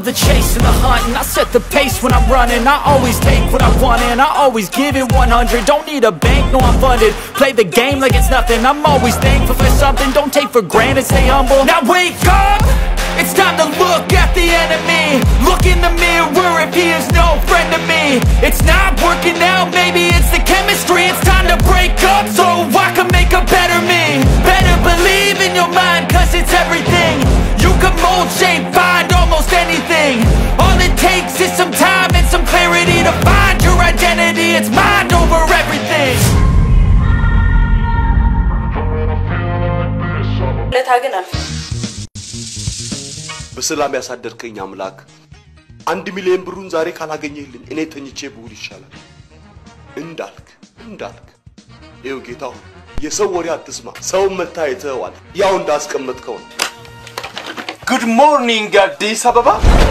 the chase and the hunt And I set the pace when I'm running I always take what I want and I always give it 100 Don't need a bank, no I'm funded Play the game like it's nothing I'm always thankful for something Don't take for granted, stay humble Now wake up! It's time to look at the enemy Look in the mirror if he is no friend to me It's not working out, maybe it's the chemistry It's time to break up so I can make a better me Better believe in your mind cause it's everything You can mold, shape, find almost anything All it takes is some time and some clarity To find your identity, it's mind over everything ለታ ግን አልፈ በሰላም ያሳደርከኝ አምላክ አንድ ሚሊዮን ብሩን ዛሬ ካላገኘህልኝ እኔ ተኝቼ ብውል ይሻላል። እንዳልክ እንዳልክ ይኸው ጌታ ሆይ የሰው ወሬ አትስማ። ሰውን መታ አይተኸዋል። ያው እንዳስቀመጥከው ነው። ጉድ ሞርኒንግ አዲስ አበባ።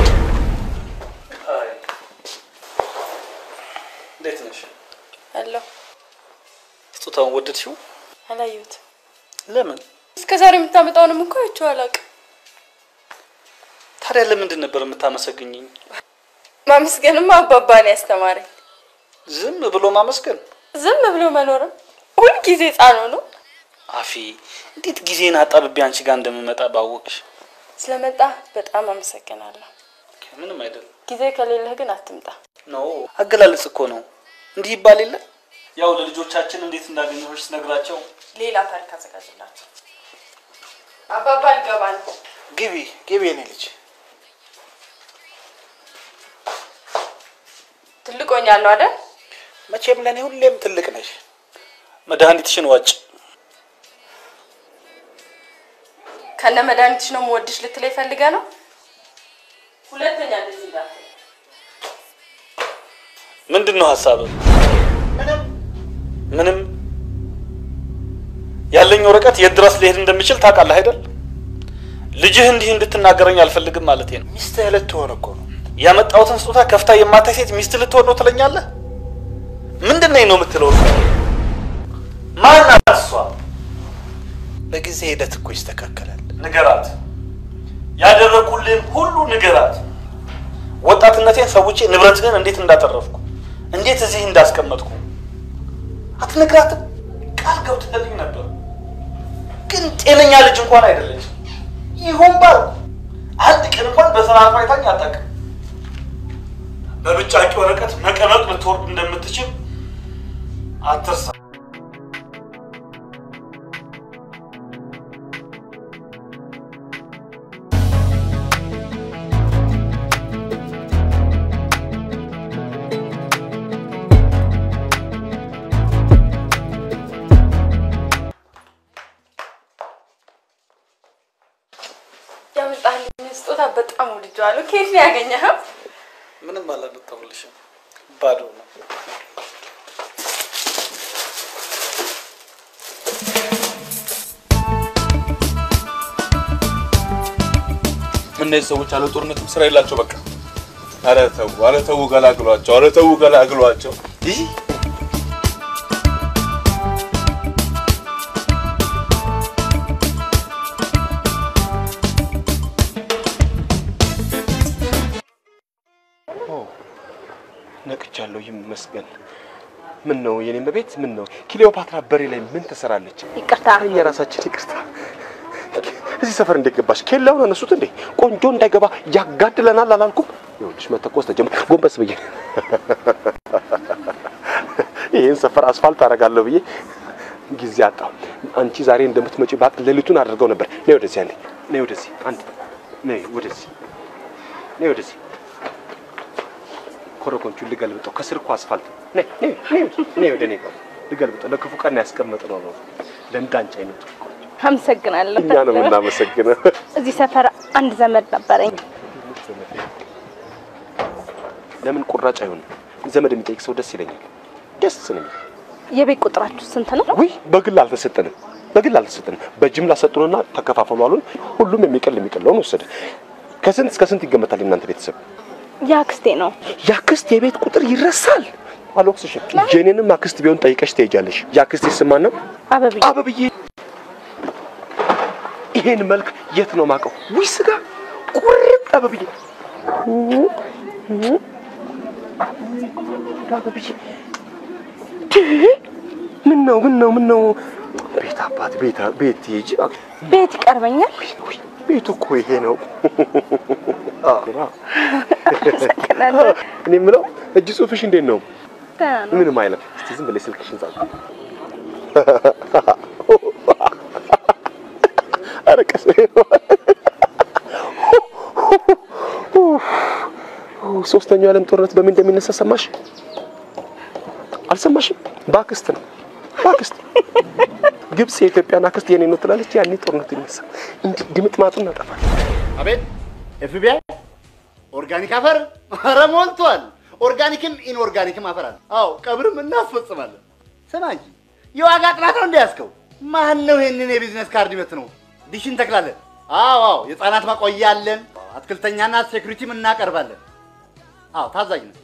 እንዴት ነሽ? አለሁ ስጦታውን ወደድሽው? አላየሁትም። ለምን? እስከ ዛሬ የምታመጣውንም እኮ አይቼው አላውቅም። ታዲያ ለምንድን ነበር የምታመሰግኝኝ? ማመስገንማ አባባ ነው ያስተማረኝ። ዝም ብሎ ማመስገን? ዝም ብሎ መኖርም ሁልጊዜ ሕፃን ሆኖ አፊ እንዴት ጊዜን አጣብቤ አንቺ ጋር እንደምመጣ ባወቅሽ። ስለመጣ በጣም አመሰግናለሁ። ምንም አይደለም። ጊዜ ከሌለህ ግን አትምጣ። ኖ አገላለጽ እኮ ነው። እንዲህ ይባል የለ ያው ለልጆቻችን እንዴት እንዳገኘሁሽ ስነግራቸው ሌላ ታሪክ አዘጋጅላቸው። አባባ ልገባ ነው። ግቢ ግቢ፣ የኔ ልጅ ትልቅ ሆኛለሁ አይደል? መቼም ለእኔ ሁሌም ትልቅ ነሽ። መድኃኒትሽን ዋጭ። ከነ መድኃኒትሽ ነው የምወድሽ ልትለኝ ፈልገህ ነው? ሁለተኛ እንደዚህ እንዳትል። ምንድን ነው ሀሳብህ? ምንም ያለኝ ወረቀት የት ድረስ ሊሄድ እንደሚችል ታውቃለህ አይደል? ልጅህ እንዲህ እንድትናገረኝ አልፈልግም ማለቴ ነው። ሚስትህ ልትሆን እኮ ነው። ያመጣሁትን ስጦታ ከፍታ የማታይ ሴት ሚስት ልትሆን ነው ትለኛለህ? ምንድን ነኝ ነው የምትለው? ማናት እሷ? በጊዜ ሂደት እኮ ይስተካከላል። ንገራት። ያደረኩልህን ሁሉ ንገራት። ወጣትነቴን ሰውቼ ንብረትህን እንዴት እንዳተረፍኩ እንዴት እዚህ እንዳስቀመጥኩ አትነግራትም? ቃል ገብተህልኝ ነበር፣ ግን ጤነኛ ልጅ እንኳን አይደለች። ይሁን ባል አንድ ቀን እንኳን በስርዓቱ አይታኝ አታውቅም። በብጫቂ ወረቀት መቀመቅ ልትወርድ እንደምትችል አትርሳ። ያመጣልኝ ስጦታ በጣም ወድጄዋለሁ። ከየት ነው ያገኘኸው? ምንም አላመጣሁልሽም፣ ባዶ ነው። እነዚህ ሰዎች አለ ጦርነትም ስራ የላቸው። በቃ ኧረ ተው፣ ኧረ ተው፣ ገላግሏቸው፣ ኧረ ተው፣ ገላግሏቸው። ይህ ነቅቻለሁ፣ ይመስገን። ምን ነው የኔ መቤት? ምን ነው ክሊዮፓትራ በሬ ላይ ምን ትሰራለች? ይቅርታ የራሳችን ይቅርታ። እዚህ ሰፈር እንዴት ገባሽ? ኬላውን አነሱት እንዴ? ቆንጆ እንዳይገባ ያጋድለናል አላልኩም? ይኸውልሽ መተኮስ ተጀመረ። ጎንበስ ብዬ ይህን ሰፈር አስፋልት አደርጋለሁ ብዬ ጊዜ አጣሁ። አንቺ ዛሬ እንደምትመጪ ባቅ ሌሊቱን አድርገው ነበር። ነይ ወደዚህ አንዴ፣ ነይ ወደዚህ አንድ፣ ነይ ወደዚህ፣ ነይ ወደዚህ። ኮረኮንቹን ልገልብጠው። ከስር እኮ አስፋልት። ነይ ነይ ነይ ነይ ወደ እኔ ጋር ልገልብጠው። ለክፉ ቀን ያስቀመጥነው ነው ለእንዳንቺ አይነቱ አመሰግናለሁ። እኛ ነው የምናመሰግነው። እዚህ ሰፈር አንድ ዘመድ ነበረኝ። ለምን ቁራጭ አይሆንም? ዘመድ የሚጠይቅ ሰው ደስ ይለኛል። ደስ ነው የሚለኝ። የቤት ቁጥራችሁ ስንት ነው? ውይ በግል አልተሰጠንም፣ በግል አልተሰጠንም። በጅምላ ሰጡንና ተከፋፈሉ አሉን። ሁሉም የሚቀል የሚቀለውን ወሰደ። ከስንት እስከ ስንት ይገመታል የእናንተ ቤተሰብ? የአክስቴ ነው። የአክስት የቤት ቁጥር ይረሳል? አልወቅስሽም። የኔንም አክስት ቢሆን ጠይቀሽ ትሄጃለሽ። የአክስቴ ስም ማን ነው? አበብዬ አበብዬ። ይሄን መልክ የት ነው ማቀው? ውይ ስጋ ቁርጥ አበብዬ። ምን ነው ምን ነው ምን ነው? ቤት አባት ቤት ቤት ሂጂ። ቤት ይቀርበኛል። ቤቱ እኮ ይሄ ነው። አመሰግናለሁ። እኔ የምለው እጅ ጽሑፍሽ እንዴት ነው? ደህና ነው። ምንም አይነት። እስቲ ዝም ብለሽ ስልክሽን ጻፍ። ኧረ ቀስ ሶስተኛው የዓለም ጦርነት በምን እንደሚነሳ ሰማሽ? አልሰማሽም? በአክስት ነው በአክስት ግብጽ የኢትዮጵያን አክስት የኔ ነው ትላለች። ያኔ ጦርነቱ ይነሳ እንዲህ ድምጥ ማጡን እናጠፋለን። አቤት ኤፍቢአይ ኦርጋኒክ አፈር ኧረ ሞልቷል። ኦርጋኒክም ኢንኦርጋኒክም አፈር አለ። አዎ ቀብርም እናስፈጽማለን። ስማ እንጂ የዋጋ ጥናት ነው እንዲያስከው ማን ነው ይሄንን የቢዝነስ ካርድ ይበት ነው ዲሽ እንተክላለን። አዎ አዎ የህፃናት ማቆያ አለን። አትክልተኛና ሴኩሪቲም እናቀርባለን። አዎ ታዛዥ ነው።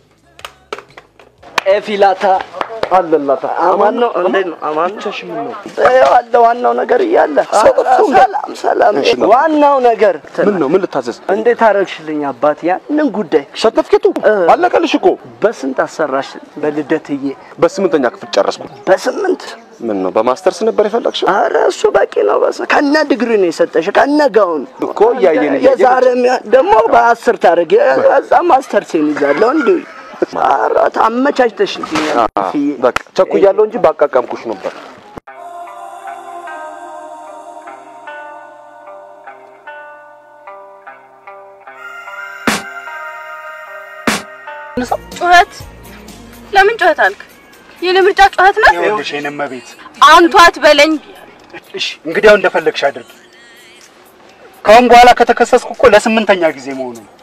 ኤፊላታ አለላታ አማን ነው። እንዴት ነው? አማን ነው። ብቻሽን ምን ነው? አለ ዋናው ነገር እያለ ሰላም ሰላም። እሺ፣ ነው። ዋናው ነገር ምን ነው? ምን ልታዘዝ? እንዴት አደረግሽልኝ አባት? ያንን ጉዳይ ሰርተፍኬቱ አለቀልሽ እኮ። በስንት አሰራሽ? በልደትዬ በስምንተኛ ክፍል ጨረስኩ። በስምንት ምን ነው? በማስተርስ ነበር የፈለግሽው? አረ እሱ በቂ ነው። በስ ከነ ዲግሪ ነው የሰጠሽ ከነ ጋውን እኮ እያየን እያየን የዛሬ ደግሞ በአስር ታደርግ እዛ ማስተርሴን ይዛለሁ እንዲሁ ኧረ ታመቻችተሽልኛል። በቃ ቸኩያለሁ እንጂ ባቃቀምኩሽ ነበር። ጩኸት ለምን ጩኸት አልክ? የኔ ምርጫ ጩኸት ነው። ይኸውልሽ የእኔ እመቤት፣ አንቱ አትበለኝ። እሺ እንግዲያው እንደፈለግሽ አድርጊ። ከአሁን በኋላ ከተከሰስኩ እኮ ለስምንተኛ ጊዜ መሆኑ ነው።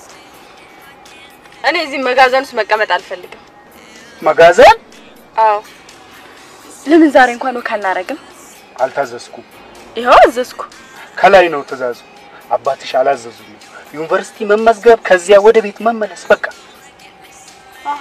እኔ እዚህ መጋዘን ውስጥ መቀመጥ አልፈልግም። መጋዘን አዎ ለምን ዛሬ እንኳን ወክ አናረግም? አልታዘዝኩም። ይኸው አዘዝኩ። ከላይ ነው ትእዛዙ። አባትሽ አላዘዙኝም። ዩኒቨርሲቲ መመዝገብ፣ ከዚያ ወደ ቤት መመለስ በቃ። አሀ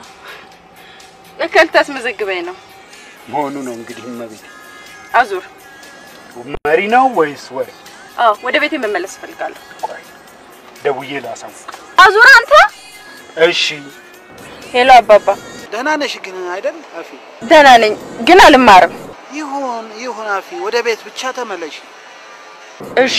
ለካ ልታስመዘግበኝ ነው። መሆኑ ነው እንግዲህ እመቤት። አዙር። መሪ ነው ወይስ ወሬ? አዎ ወደ ቤቴ መመለስ እፈልጋለሁ። ቆይ ደውዬ ላሳውቅ። አዙር አንተ። እሺ ሄሎ አባባ። ደህና ነሽ ግን አይደል አፊ? ደህና ነኝ ግን አልማርም። ይሁን ይሁን አፊ፣ ወደ ቤት ብቻ ተመለሽ። እሺ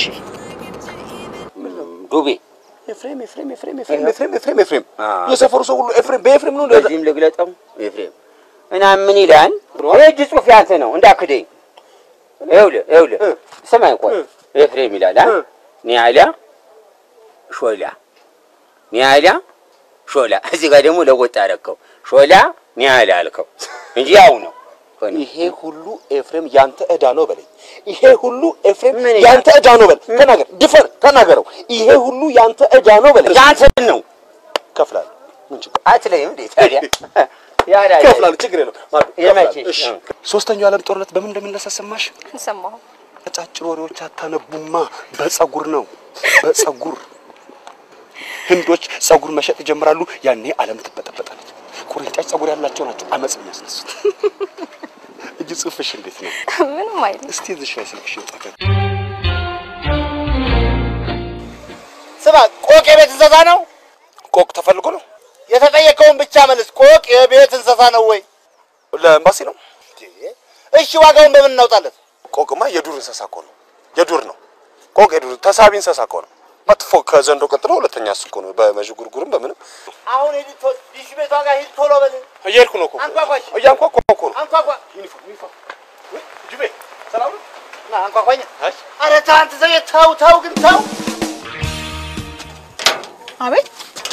ዱቤ ኤፍሬም ኤፍሬም ኤፍሬም ኤፍሬም ኤፍሬም ኤፍሬም ኤፍሬም የሰፈሩ ሰው ሁሉ ኤፍሬም በኤፍሬም ነው። በዚህም ልግለጠው ኤፍሬም እና ምን ይላል? የእጅ ጽሑፍ ያንተ ነው እንዳክደኝ። ይኸውልህ ይኸውልህ ስማኝ ቆይ ኤፍሬም ይላል አ ኒያላ ሾላ ኒያላ ሾላ እዚህ ጋር ደግሞ ለወጥ አደረከው ሾላ ኒያላ አልከው እንጂ ያው ነው። ይሄ ሁሉ ኤፍሬም ያንተ ዕዳ ነው በለኝ። ይሄ ሁሉ ኤፍሬም ምን ያንተ ዕዳ ነው በለኝ። ተናገር፣ ድፈር፣ ተናገረው። ይሄ ሁሉ ያንተ ዕዳ ነው በለኝ። ያንተ ነው ከፍላለሁ። ምን ችግር አትለይም እንዴ ታዲያ? ያዳ ከፍላለሁ፣ ችግር የለም። የመቼ? እሺ። ሶስተኛው የዓለም ጦርነት በምን እንደሚነሳ ሰማሽ? ሰማሁ። አጫጭር ወሬዎች አታነቡማ። በጸጉር ነው፣ በጸጉር ህንዶች ጸጉር መሸጥ ይጀምራሉ። ያኔ ዓለም ትበጠበጣለች። ቁርንጫጭ ጸጉር ያላቸው ናቸው አመፅ የሚያስነሱት። እጅ ጽሑፍሽ እንዴት ነው? ምንም አይልም። እስቲ እዚሽ ላይ ስልክሽ ይጠቀም። ስማ፣ ቆቅ የቤት እንስሳ ነው? ቆቅ ተፈልጎ ነው የተጠየቀውን ብቻ መልስ። ቆቅ የቤት እንስሳ ነው ወይ? ለኤምባሲ ነው። እሺ ዋጋውን በምን እናውጣለት? ቆቅማ የዱር እንስሳ እኮ ነው። የዱር ነው ቆቅ፣ የዱር ተሳቢ እንስሳ እኮ ነው። መጥፎ ከዘንዶ ቀጥሎ ሁለተኛ እሱ እኮ ነው። በመዥጉርጉርም በምንም አሁን ሂድ ቶ- ዲሽ ቤቷ ጋር ሂድ ቶሎ በል። እየሄድኩ ነው እኮ አንኳኳሽ። እያንኳኳ እኮ ነው። አንኳኳ። ዩኒፎርም ዩኒፎርም ጅቤ ሰላም ነው። ና አንኳኳኝ። ኧረ ተው አንተ ሰውዬ ተው ተው ግን ተው። አቤት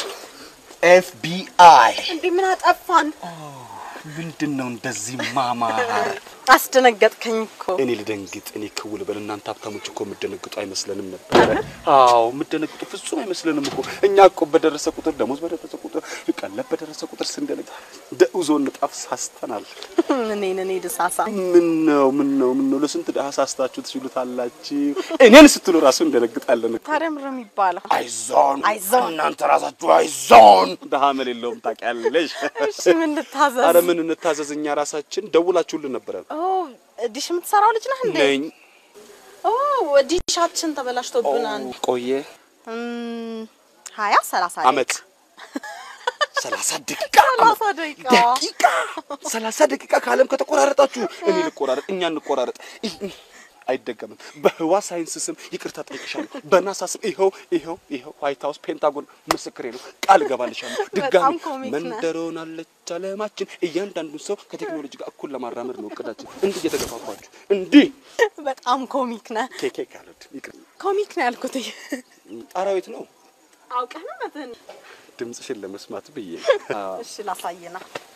ኤፍቢአይ እንዴ ምን አጠፋን? ምንድን ነው እንደዚህ ማማር? አስደነገጥከኝ እኮ። እኔ ልደንግጥ፣ እኔ ክው ልበል። እናንተ ሀብታሞች እኮ የምደነግጡ አይመስለንም ነበረ። አዎ የምደነግጡ ፍጹም አይመስለንም እኮ። እኛ እኮ በደረሰ ቁጥር ደሞዝ በደረሰ ቁጥር ቀለብ በደረሰ ቁጥር ስንደነግ ደውዞ ንጣፍ ሳስተናል። እኔን እኔ ድሳሳ ምን ነው ምን ነው ምን ነው ለስንት ድሀ ሳስታችሁ ትችሉታላችሁ። እኔን ስትሉ ራሱ እንደነግጣለን። ታዲያ ምር የሚባለው አይዞን አይዞን። እናንተ ራሳችሁ አይዞን። ድሀ መል የለውም ታውቂያለሽ። እሺ ምን ልታዘዝ? አረ ምን እንታዘዝ? እኛ ራሳችን ደውላችሁልን ነበረ ኦ ዲሽ የምትሰራው ልጅ ነህ እንዴ? ነኝ ኦ ዲሻችን ተበላሽቶብናል። ቆየ እም፣ ሀያ ሰላሳ አመት ሰላሳ ደቂቃ ሰላሳ ደቂቃ ደቂቃ ሰላሳ ደቂቃ ከዓለም ከተቆራረጣችሁ እኔ ልቆራረጥ፣ እኛ እንቆራረጥ። ይህ- ይህ አይደገምም። በህዋ ሳይንስ ስም ይቅርታ ጠይቅሻለሁ። በናሳ ስም ይኸው ይኸው ይኸው ዋይት ሀውስ ፔንታጎን ምስክሬ ነው። ቃል እገባልሻለሁ። ድጋሚ በጣም ኮሚክ ነህ። መንደር ሆናለች አለማችን። እያንዳንዱን ሰው ከቴክኖሎጂ ጋር እኩል ለማራመድ ነው እቅዳችን። እንዲህ እየተገፋፋችሁ እንዲህ በጣም ኮሚክ ነህ። ኬኬ ካሉት ይቅር ኮሚክ ነው ያልኩት። ጣራዊት ነው አውቀህ ነው መትን ድምፅሽን ለመስማት ብዬ አዎ። እሺ ላሳየና።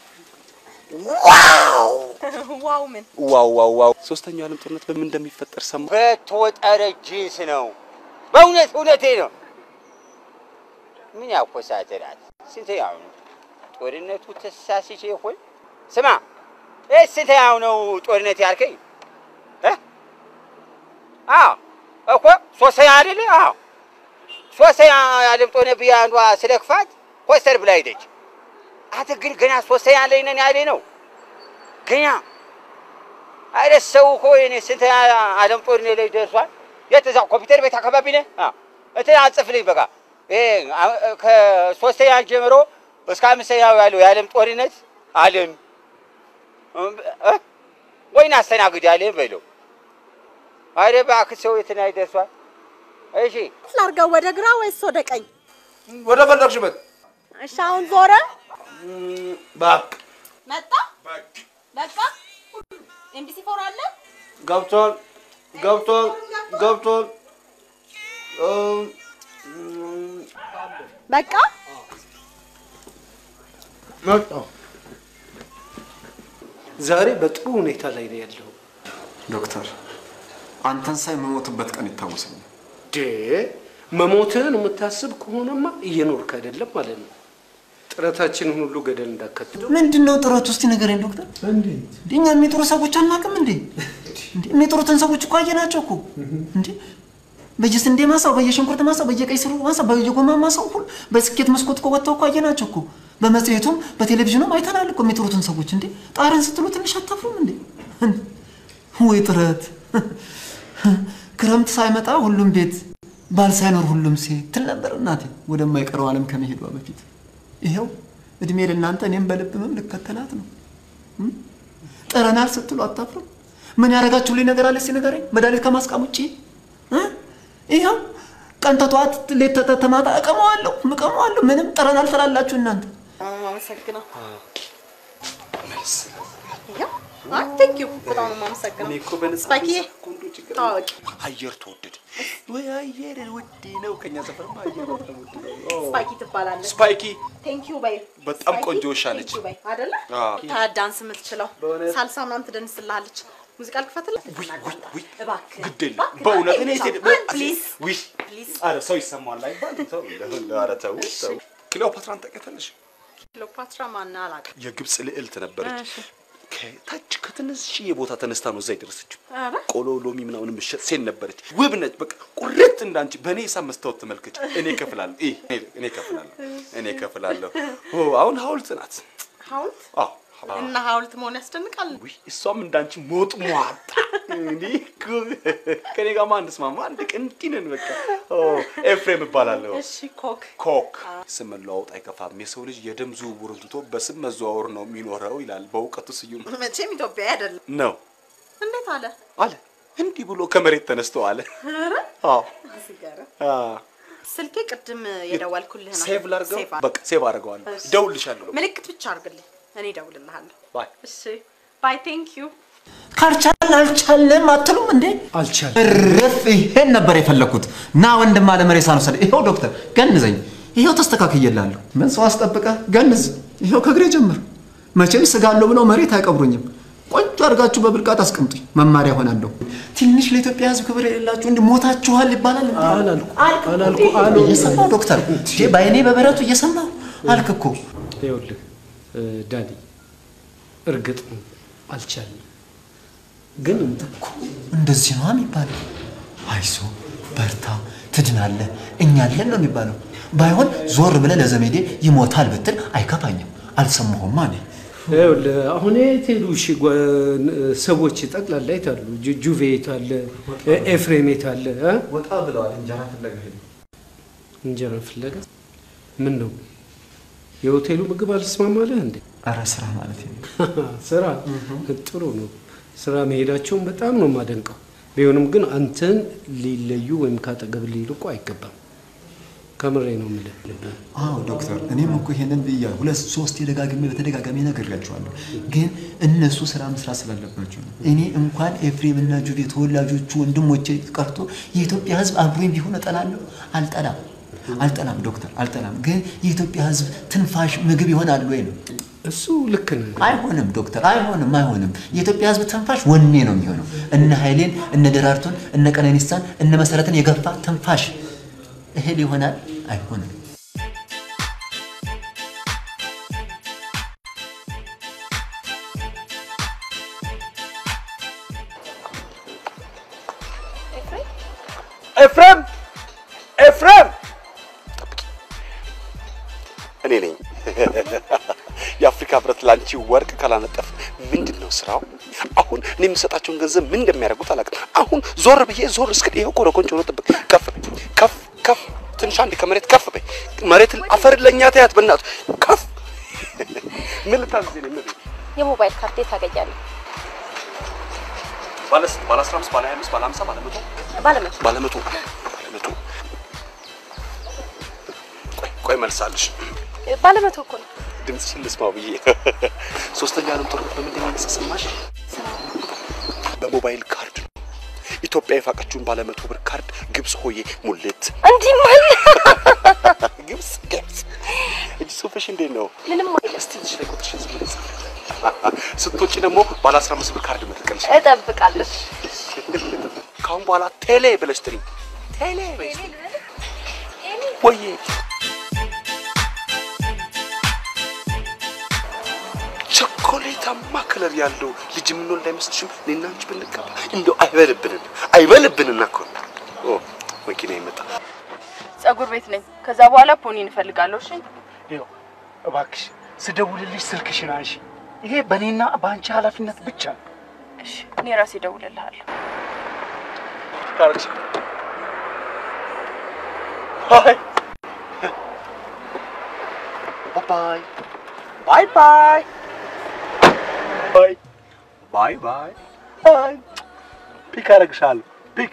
ዋው ዋው ምን ዋው ዋው ዋው! ሶስተኛው ዓለም ጦርነት በምን እንደሚፈጠር ሰማ በተወጠረ ጂንስ ነው። በእውነት እውነቴ ነው። ምን ያኮሳትራል? ስንተኛው ነው ጦርነቱ? ተሳስቼ ይሆን? ስማ ይህ ስንተኛው ነው ጦርነት ያልከኝ? እ? አዎ እኮ ሶስተኛ አይደለ? አዎ ሶስተኛ ዓለም ጦርነት ብዬ አንዷ ስለ ክፋት ኮስተር ብላ ሄደች። አንተ ግን ገና ሶስተኛ ላይ ነን ያለ ነው ገና አይደ ሰው እኮ እኔ ስንት ዓለም ጦርነት ላይ ደርሷል። የት እዛ ኮምፒውተር ቤት አካባቢ ነህ? አዎ እንትን አጽፍልኝ በቃ ይሄ አ- ከሶስተኛ ጀምሮ እስከ አምስተኛው ያለው የዓለም ጦርነት ዓለም እ? ወይን አስተናግድ ያለህ በለው። አይደ እባክህ ሰው የት ላይ ደርሷል? እሺ ላርገው ወደ ግራ ወይስ ወደ ቀኝ? ወደ ፈለግሽበት እሺ አሁን ዞረ ባክ መጣ በቃ ኤምቢሲ ፎር አለ ገብቷል ገብቷል ገብቷል በቃ መጣሁ። ዛሬ በጥሩ ሁኔታ ላይ ነው ያለው። ዶክተር አንተን ሳይ የምሞትበት ቀን ይታወሰኛል። ዴ መሞትህን የምታስብ ከሆነማ እየኖርክ አይደለም ማለት ነው። ጥረታችንን ሁሉ ገደል እንዳከትል ምንድን ነው ጥረቱ? እስቲ ንገረኝ ዶክተር። እንዴ እኛ የሚጥሩ ሰዎች አናውቅም እንዴ? እንዴ የሚጥሩትን ሰዎች እኮ አየናቸው እኮ እንዴ በየስንዴ ማሳው፣ በየሽንኩርት ማሳው፣ በየቀይ ስሩ ማሳው፣ በየጎማ ማሳው ሁሉ በስኬት መስኮት እኮ ወጥተው እኮ አየናቸው እኮ። በመጽሔቱም በቴሌቪዥኑም አይተናል እኮ የሚጥሩትን ሰዎች። እንዴ ጣርን ስትሉ ትንሽ አታፍሩም እንዴ? ወይ ጥረት! ክረምት ሳይመጣ ሁሉም ቤት ባል ሳይኖር ሁሉም ሴት ትል ነበር እናቴ ወደማይቀረው ዓለም ከመሄዷ በፊት። ይኸው እድሜ ለእናንተ እኔም በልብ ህመም ልከተላት ነው። እም? ጥረናል ስትሉ አታፍሩም? ምን ያደረጋችሁልኝ ነገር አለ? እስኪ ንገረኝ። መድኃኒት ከማስቃም ውጭ እ? ይኸው ቀን ተጠዋት ሌት ተተ- ተማታ እቀመዋለሁ እቀመዋለሁ። ምንም ጥረናል ትላላችሁ እናንተ። አመሰግነው ቴንክ ዩ በጣም ነው የማመሰግነው እኔ እኮ በነፃ ስፓይኪዬ ታዋቂ አየር ተወደደ ወይ አየር ውድ ነው። ከኛ ሰፈርማ አየር በጣም ውድ ነው። ስፓይኪ ትባላለች ስፓይኪ ቴንክ ዩ በይ በጣም ስፓይኪ፣ ቆንጆ ውሻ ነች። ቴንክ ዩ በይ አይደለ አዎ። ታዳንስ የምትችለው ሳልሳ ምናምን ትደንስልሃለች ሙዚቃ ልክፈትልህ እባክህ ግድ የለም በእውነት እኔ ሴት ፕሊዝ ዊሽ ኧረ ሰው ይሰማዋል አይባልም። ተው እንደው ኧረ ተው ተው። ክሊዮፓትራን ታውቂያታለሽ? ክሊዮፓትራ ማን አላውቅም የግብፅ ልዕልት ነበረች። እሺ። ከታች ከትንሽዬ ቦታ ተነስታ ነው እዛ የደረሰችው። ኧረ ቆሎ ሎሚ ምናምን የምትሸጥ ሴት ነበረች። ውብ ነች። በቃ ቁርጥ እንዳንቺ በእኔ ሂሳብ መስታወት ተመልከች። እኔ እከፍላለሁ። ይህ እኔ እከፍላለሁ። እኔ እከፍላለሁ። ኦ አሁን ሐውልት ናት። ሐውልት አዎ እና ሐውልት መሆን ያስደንቃል ውይ እሷም እንዳንቺ ሞጥ ሟጣ እንዲህ እኮ ከኔ ጋር አንድ ስማማ አንድ ቀን እንዲህ ነን በቃ። ኦ ኤፍሬም እባላለሁ። እሺ ኮክ ኮክ ስም መለዋወጥ አይከፋም። የሰው ልጅ የደም ዝውውሩን ትቶ በስም መዘዋወር ነው የሚኖረው ይላል በእውቀቱ ስዩም መቼም ኢትዮጵያዊ አይደለም ነው እንዴት አለ አለ። እንዲህ ብሎ ከመሬት ተነስቶ አለ። ኧረ አዎ ሲገርም አ ስልኬ ቅድም የደወልኩልህ ነው ሴቭ ላድርገው። ሴቭ በቃ ሴቭ አድርገዋለሁ። እሺ። እደውልልሻለሁ። ምልክት ብቻ አድርግልኝ እኔ እደውልልሃለሁ ባይ እሺ ባይ ቴንክ ዩ ካልቻልን አልቻልም አትሉም እንዴ? አልቻልም። እርፍ! ይሄን ነበር የፈለግኩት። ና ወንድም አለ መሬሳን ውሰድ። ይኸው ዶክተር ገንዘኝ። ይኸው ተስተካክዬላለሁ። ምን ሰው አስጠብቀ ገንዝ። ይኸው ከእግሬ ጀምር። መቼም ስጋለሁ ብለው መሬት አይቀብሩኝም። ቆንጆ አድርጋችሁ በብልቃት አስቀምጡኝ። መማሪያ ሆናለሁ። ትንሽ ለኢትዮጵያ ሕዝብ ክብር የሌላችሁ እንዲህ ሞታችኋል ይባላል። እንዴ? አላልኩ አልክ እኮ አላልኩ እንዴ? አሉ እየሰማሁ ዶክተር እንዴ በአይኔ በበረቱ እየሰማሁ አልክ እኮ ይኸውልህ እ፣ ዳኒ እርግጥ ነው አልቻልንም፣ ግን እኮ እንደዚህ ነው የሚባለው። አይዞ በርታ፣ ትድናለህ፣ እኛ አለን ነው የሚባለው። ባይሆን ዞር ብለህ ለዘመዴ ይሞታል ብትል አይከፋኝም። አልሰማሁማ እኔ ይኸውልህ አሁን የት ሄዱ? እሺ ጓ- ሰዎች ጠቅላላ የት አሉ? ጁ- ጁቬ የት አለ? ኤፍሬም የት አለ? እ? ወጣ ብለዋል። እንጀራ ፍለጋ ሄዱ። እንጀራ ፍለጋ ምን ነው የሆቴሉ ምግብ አልስማማለህ እንዴ? አረ ስራ ማለት ነው። ስራ ጥሩ ነው። ስራ መሄዳቸውን በጣም ነው የማደንቀው። ቢሆንም ግን አንተን ሊለዩ ወይም ካጠገብ ሊርቁ አይገባም። ከምሬ ነው የምልህ። አዎ ዶክተር፣ እኔም እኮ ይሄንን ብያለሁ። ሁለት ሶስት የደጋግሜ በተደጋጋሚ ነግሬያቸዋለሁ። ግን እነሱ ስራ መስራት ስላለባቸው ነው። እኔ እንኳን ኤፍሬም እና ጁዴ ተወላጆቹ ወንድሞቼ ቀርቶ የኢትዮጵያ ሕዝብ አብሮኝ ቢሆን እጠላለሁ? አልጠላም፣ አልጠላም ዶክተር፣ አልጠላም። ግን የኢትዮጵያ ሕዝብ ትንፋሽ ምግብ ይሆናል ወይ ነው? እሱ ልክ ነህ። አይሆንም ዶክተር፣ አይሆንም፣ አይሆንም። የኢትዮጵያ ሕዝብ ትንፋሽ ወኔ ነው የሚሆነው። እነ ኃይሌን፣ እነ ደራርቱን፣ እነ ቀነኒሳን፣ እነ መሰረትን የገፋ ትንፋሽ እህል ይሆናል? አይሆንም። ኤፍሬም ኤፍሬም፣ እኔ ነኝ። የአፍሪካ ህብረት ላንቺ ወርቅ ካላነጠፍ ምንድን ነው ስራው? አሁን እኔ የምሰጣቸውን ገንዘብ ምን እንደሚያደርጉት አላውቅም። አሁን ዞር ብዬ ዞር እስክል ይኸው ኮረኮንች ሆኖ ጥብቅ ከፍ በይ ከፍ ከፍ ትንሽ አንዴ ከመሬት ከፍ በይ። መሬት አፈር ለእኛ ተያት በእናቱ ከፍ ምን ልታዘዝ ነው? ምን የሞባይል ካርድ የት ታገኛለህ? ባለ ስንት? ባለ 15 ባለ 25 ባለ 50 ባለ 100 ባለመቶ ባለ 100 ባለ 100 ቆይ ቆይ መልሳለሽ። ባለመቶ እኮ ነው። ድምፅሽን ልስማው ብዬ ሶስተኛ ዓለም ጦርነት በምንድን ነው የተሰማሽ? በሞባይል ካርድ ነው። ኢትዮጵያ የፋቀችውን ባለ መቶ ብር ካርድ ግብፅ ሆዬ ሙሌት እንዲህ ማለት ግብፅ ግብፅ እጅ ጽሁፍሽ እንዴት ነው? ምንም አይልም። እስቲ ልጅ ላይ ቁጥርሽን ዝም ብለሽ ጻፊ። ስትወጪ ደግሞ ባለ 15 ብር ካርድ መጥቀልሽ። እጠብቃለሁ። ከአሁን በኋላ ቴሌ ብለሽ ጥሪ። ቴሌ በይስ ወዬ ቸኮሌታማ ከለር ያለው ልጅ የምንወልድ አይመስልሽም? እኔና አንቺ ብንጋባ እንደው አይበልብንን አይበልብንና እኮ ነው። ኦ መኪና ይመጣ። ጸጉር ቤት ነኝ። ከዛ በኋላ ፖኒ እንፈልጋለሁ። እሺ ይኸው እባክሽ ስደውልልሽ ስልክሽን አንሺ። ይሄ በእኔና በአንቺ ኃላፊነት ብቻ ነው። እሺ፣ እኔ ራሴ እደውልልሃለሁ። ካርች ባይ ባይ ባይ ባይ ባይ ባይ ባይ ባይ ፒክ አደርግሻለሁ። ፒክ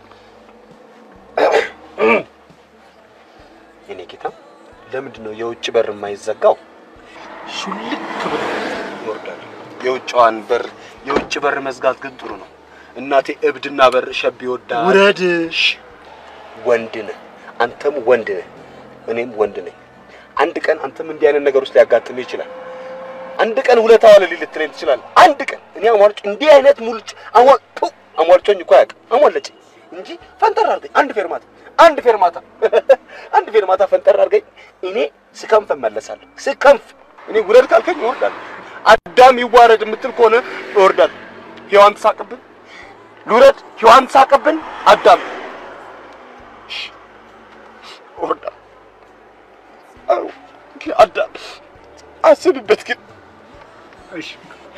የኔ ጌታ፣ ለምንድን ነው የውጭ በር የማይዘጋው? ሹልክ ብሎ ይወርዳል። የውጭዋን በር የውጭ በር መዝጋት ግን ጥሩ ነው። እናቴ እብድና በር ሸብ ይወዳል። ውረድ። ወንድ ነህ፣ አንተም ወንድ ነህ፣ እኔም ወንድ ነኝ። አንድ ቀን አንተም እንዲህ አይነት ነገር ውስጥ ሊያጋጥምህ ይችላል። አንድ ቀን ውለታ ዋለልኝ ልትለኝ ትችላለህ። አንድ ቀን እኔ አሟልጭ እንዲህ አይነት ሙልጭ አሟ- ቱ፣ አሟልጮኝ እኮ አያውቅም። አሟለጭኝ እንጂ ፈንጠር አድርገኝ አንድ ፌርማታ አንድ ፌርማታ አንድ ፌርማታ ፈንጠር አድርገኝ። እኔ ስከንፍ እመለሳለሁ። ስከንፍ እኔ ውረድ ካልከኝ እወርዳለሁ። አዳም ይዋረድ የምትል ከሆነ እወርዳለሁ። ሔዋን ትሳቅብን፣ ልውረድ። ሔዋን ትሳቅብን፣ አዳም እሺ፣ እወርዳለሁ። አዎ፣ ግን አዳም አስብበት ግን እሺ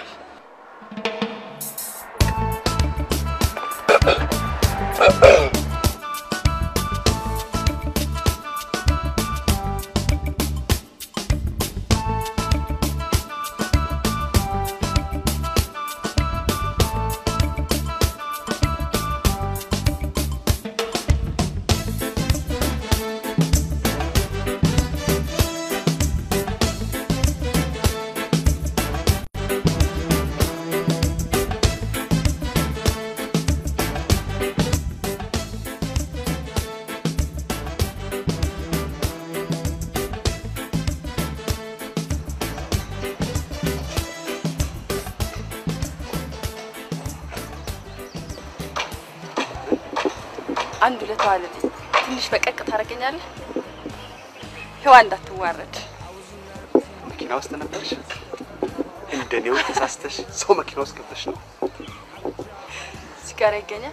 አንድ ሁለት ዋልልኝ። ትንሽ በቀቅ ታደርገኛለህ? ሔዋን እንዳትዋረድ። መኪና ውስጥ ነበርሽ? እንደኔው ተሳስተሽ ሰው መኪና ውስጥ ገብተሽ ነው? ሲጋራ ይገኛል?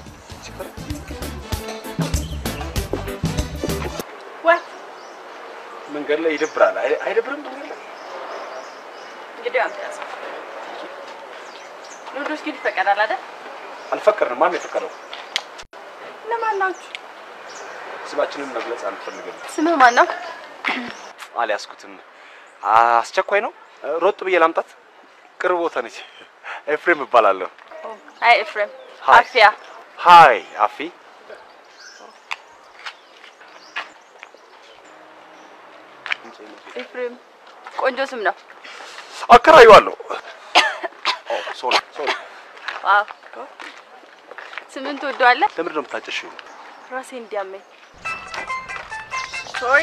ወይ መንገድ ላይ ይደብራል። አይ- አይደብርም? እንግዲህ አንተ ያዘው። ሉዶስ ግን ይፈቀዳል አይደል? አልፈቀድንም። ማን ነው የፈቀደው? እነማን ናችሁ? ስማችንን መግለጽ አንፈልግም። ስምህ ማን ነው? አልያዝኩትም። አስቸኳይ ነው። ሮጥ ብዬ ላምጣት። ቅርብ ቦታ ነች። ኤፍሬም እባላለሁ። አይ ኤፍሬም ሃይ። አፍያ ሃይ አፊ። ኤፍሬም ቆንጆ ስም ነው። አከራየዋለሁ። ሶሪ ሶሪ። ዋው ስምን ትወደዋለህ? ለምንድን ነው የምታጨሽው? ራሴ እንዲያመኝ። ሶሪ።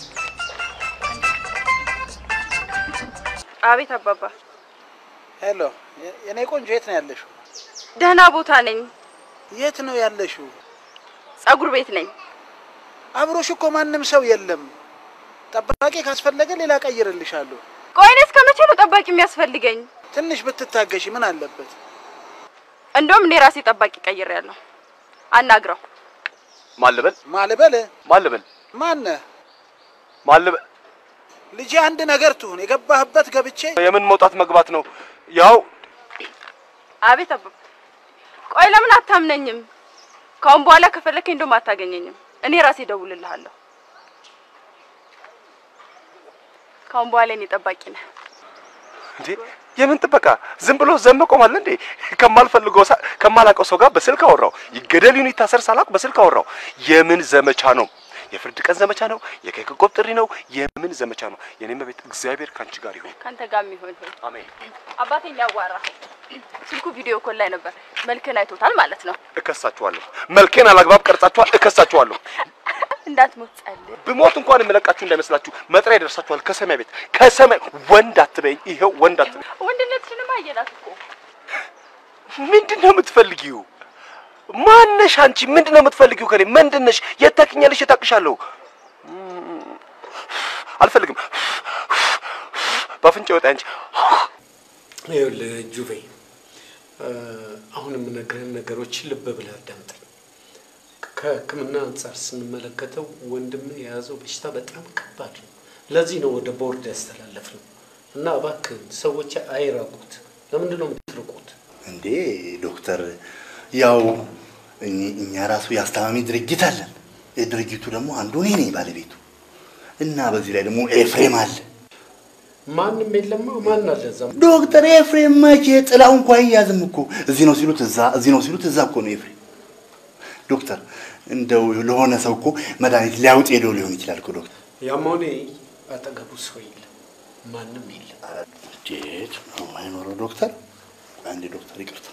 አቤት አባባ። ሄሎ፣ የኔ ቆንጆ የት ነው ያለሽው? ደህና ቦታ ነኝ። የት ነው ያለሽው? ጸጉር ቤት ነኝ። አብሮሽ እኮ ማንም ሰው የለም። ጠባቂ ካስፈለገ ሌላ ቀይርልሻለሁ። ቆይ እኔ እስከ መቼ ነው ጠባቂ የሚያስፈልገኝ? ትንሽ ብትታገሺ ምን አለበት? እንደውም እኔ ራሴ ጠባቂ ቀይሬያለሁ። አናግረው። ማልበል ማልበል ማልበል ማነህ? ማልበል ልጄ አንድ ነገር ትሁን፣ የገባህበት ገብቼ የምን መውጣት መግባት ነው? ያው አቤት አባባ። ቆይ ለምን አታምነኝም? ከአሁን በኋላ ከፈለከኝ እንደውም አታገኘኝም። እኔ ራሴ እደውልልሃለሁ። ከአሁን በኋላ እኔ ጠባቂ ነህ። እንዴ የምን ጥበቃ? ዝም ብሎ ዘብ መቆም አለ እንዴ? ከማልፈልገው ሳ- ከማላውቀው ሰው ጋር በስልክ አወራው። ይገደል ይሁን ይታሰር ሳላውቅ በስልክ አወራው። የምን ዘመቻ ነው? የፍርድ ቀን ዘመቻ ነው? የኬክ ቆብ ጥሪ ነው? የምን ዘመቻ ነው? የኔ መቤት እግዚአብሔር ካንቺ ጋር ይሁን። ካንተ ጋር የሚሆን ይሁን። አሜን። አባቴን ያዋራህ ስልኩ ቪዲዮ ኮል ላይ ነበር። መልክን አይቶታል ማለት ነው። እከሳችኋለሁ። መልኬን አላግባብ ቀርጻችኋል። እከሳችኋለሁ። እንዳትሞት ጸልይ። ብሞት እንኳን የምለቃችሁ እንዳይመስላችሁ መጥሪያ ይደርሳችኋል ከሰማይ ቤት ከሰማይ ወንድ አትበይኝ። ይኸው ወንድ አትበይኝ። ወንድነትሽንማ አየናት እኮ። ምንድን ነው የምትፈልጊው? ማነሽ አንቺ? ምንድን ነው የምትፈልጊው ከኔ? ምንድን ነሽ? የት ታውቂኛለሽ? የት አውቅሻለሁ? አልፈልግም። በአፍንጫ ወጣ አንቺ። ይኸውልህ ጁቬ፣ አሁን የምነግርህን ነገሮች ልብ ብለህ አዳምጠኝ። ከሕክምና አንጻር ስንመለከተው ወንድም የያዘው በሽታ በጣም ከባድ ነው። ለዚህ ነው ወደ ቦርድ ያስተላለፍ ነው እና እባክህን ሰዎች አይራቁት። ለምንድን ነው የምትርቁት? እንዴ ዶክተር፣ ያው እኝ- እኛ ራሱ የአስታማሚ ድርጅት አለን። የድርጅቱ ደግሞ አንዱ እኔ ነኝ ባለቤቱ እና በዚህ ላይ ደግሞ ኤፍሬም አለ። ማንም የለማ። ማን አለ እዛ? ዶክተር ኤፍሬም መቼ ጥላው እንኳ አይያዝም እኮ እዚህ ነው ሲሉት እዛ፣ እዚህ ነው ሲሉት እዛ እኮ ነው ኤፍሬም። ዶክተር እንደው ለሆነ ሰው እኮ መድኃኒት ሊያውጥ ሄዶ ሊሆን ይችላል እኮ ዶክተር። ያም ሆነ ይህ አጠገቡ ሰው የለም፣ ማንም የለም። እንዴት ነው የማይኖረው ዶክተር? አንዴ ዶክተር ይቅርታ።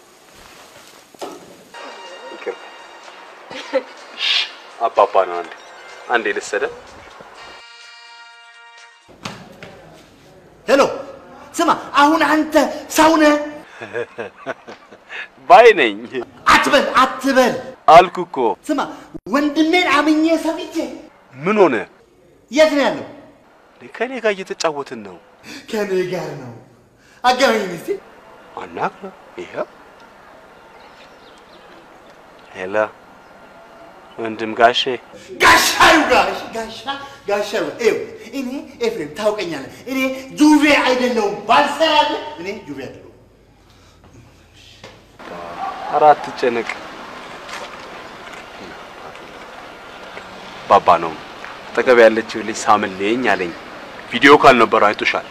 አባባ ነው። አንዴ አንዴ ልሰደ ሄሎ ስማ፣ አሁን አንተ ሰው ነህ ባይ ነኝ አትበል አትበል። አልኩ እኮ። ስማ ወንድሜን አምኜ ሰምቼ ምን ሆነ? የት ነው ያለው? ከኔ ጋር እየተጫወትን ነው። ከኔ ጋር ነው። አገናኝ እስቲ። አናግረው። ይኸው ሄሎ ወንድም ጋሼ ጋሻዩ ጋሽ ጋሻ ጋሻዩ ይኸው እኔ ኤፍሬም ታውቀኛለህ። እኔ ጁቬ አይደለሁም ባልሰራለህ። እኔ ጁቬ አይደለሁም። ኧረ አትጨነቅ። ባባ ነው አጠገብ ያለችው ልጅ ሳምልኝ አለኝ። ቪዲዮ ካልነበረ አይቶሻል።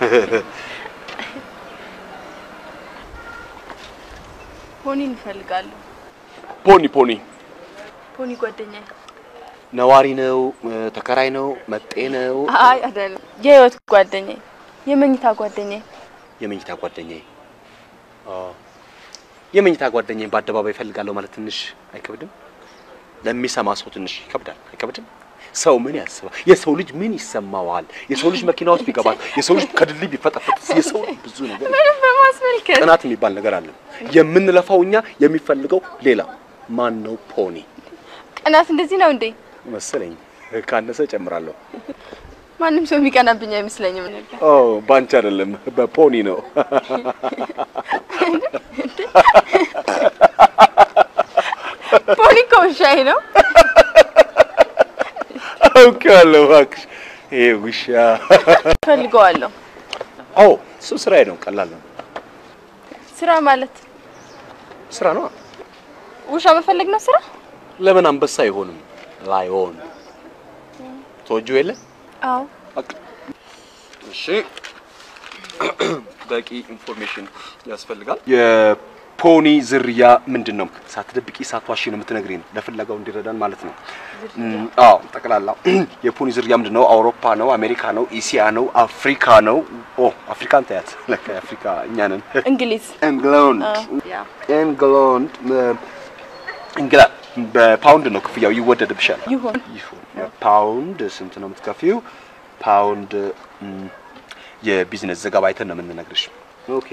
ፖኒ እንፈልጋለሁ። ፖኒ ፖኒ ፖኒ ጓደኛዬ። ነዋሪ ነው፣ ተከራይ ነው፣ መጤ ነው፣ አይ አይደለም፣ የህይወት ጓደኛዬ፣ የመኝታ ጓደኛዬ። የመኝታ ጓደኛዬ። አዎ የመኝታ ጓደኛዬን በአደባባይ እፈልጋለሁ ማለት ትንሽ አይከብድም? ለሚሰማ ሰው ትንሽ ይከብዳል። አይከብድም? ሰው ምን ያስባል? የሰው ልጅ ምን ይሰማዋል? የሰው ልጅ መኪና ውስጥ ቢገባል፣ የሰው ልጅ ከድልድይ ቢፈጠፈጥ፣ የሰው ልጅ ብዙ ነገር ምንም በማስመልከት ቅናት የሚባል ነገር አለ። የምንለፋው እኛ የሚፈልገው ሌላ። ማን ነው? ፖኒ ቅናት እንደዚህ ነው እንዴ? መሰለኝ። ካነሰ እጨምራለሁ። ማንም ሰው የሚቀናብኝ አይመስለኝም ነበር። ኦ ባንቺ አይደለም፣ በፖኒ ነው። ፖኒ እኮ ውሻዬ ነው። አውቄዋለሁ። እባክሽ ይሄ ውሻ ፈልገዋለሁ። አዎ እሱ ስራዬ ነው። ቀላል ነው። ስራ ማለት ስራ ነው። ውሻ መፈለግ ነው ስራ? ለምን አንበሳ አይሆንም? ላይሆን ተወጁ የለ አዎ። በቃ እሺ በቂ ኢንፎርሜሽን ያስፈልጋል። የፖኒ ዝርያ ምንድን ነው? ሳትደብቂ ሳትዋሺ ነው የምትነግሪን፣ ለፍለጋው እንዲረዳን ማለት ነው። እም፣ አዎ ጠቅላላ የፖኒ ዝርያ ምንድን ነው? አውሮፓ ነው? አሜሪካ ነው? ኢሲያ ነው? አፍሪካ ነው? ኦ አፍሪካን ታያት። ለካ አፍሪካ እኛ ነን። እንግሊዝ እንግላንድ ያ እንግላንድ እንግላንድ በፓውንድ ነው ክፍያው፣ ይወደድብሻል። ይሁን ፓውንድ ስንት ነው የምትከፊው? ፓውንድ እም፣ የቢዝነስ ዘገባ አይተን ነው የምንነግርሽ። ኦኬ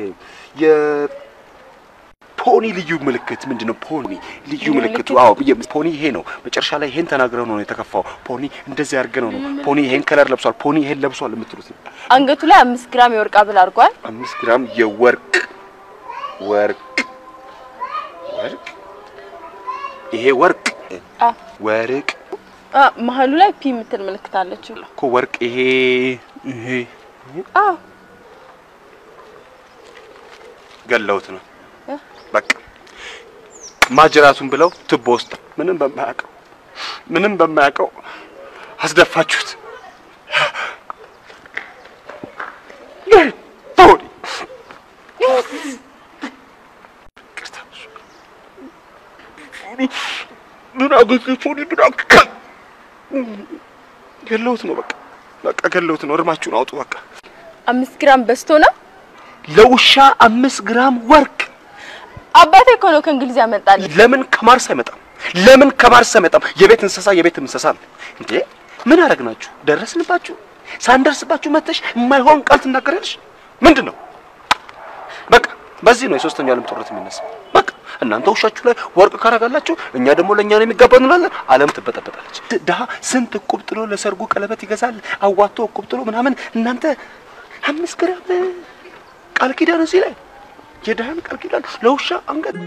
የፖኒ ልዩ ምልክት ምንድን ነው? ፖኒ ልዩ ልዩ ምልክቱ ምልክት? አዎ፣ የ- ፖኒ ይሄ ነው። መጨረሻ ላይ ይሄን ተናግረው ነው የተከፋው። ፖኒ እንደዚህ አድርገው ነው ፖኒ ይሄን ከለር ለብሷል፣ ፖኒ ይሄን ለብሷል የምትሉት ነው። አንገቱ ላይ አምስት ግራም የወርቅ ሀብል አድርጓል። አምስት ግራም የወርቅ ወርቅ ወርቅ ይሄ ወርቅ አ ወርቅ አ መሀሉ ላይ ፒ የምትል ምልክት አለችው። እኮ ወርቅ ይሄ ይሄ አዎ ገለውት ነው እ? በቃ ማጅራቱን ብለው ትቦ ውስጥ ምንም በማያውቀው ምንም በማያውቀው አስደፋችሁት። ፖኒ ይቅርታ፣ ፖኒ ምን አገኘ? ፖኒ ምን አገኘ? ገለውት ነው በቃ በቃ ገለውት ነው። እርማችሁን አውጡ በቃ። አምስት ግራም በዝቶ ነው። ለውሻ አምስት ግራም ወርቅ አባቴ እኮ ነው ከእንግሊዝ ያመጣልኝ። ለምን ከማርስ አይመጣም? ለምን ከማርስ አይመጣም? የቤት እንስሳ የቤት እንስሳ ነው እንዴ? ምን አደረግናችሁ? ደረስንባችሁ? ሳንደርስባችሁ መተሽ የማይሆን ቃል ትናገራለሽ? ምንድን ነው? በቃ በዚህ ነው የሶስተኛው ዓለም ጦርነት የሚነሳው። በቃ እናንተ ውሻችሁ ላይ ወርቅ ካረጋላችሁ፣ እኛ ደግሞ ለእኛ ነው የሚገባው እንላለን። ዓለም ትበጠበጣለች። ድሀ ስንት እቁብ ጥሎ ለሰርጉ ቀለበት ይገዛል፣ አዋቶ እቁብ ጥሎ ምናምን። እናንተ አምስት ግራም ቃል ኪዳን እዚህ ላይ የድሀን ቃል ኪዳን ለውሻ አንገት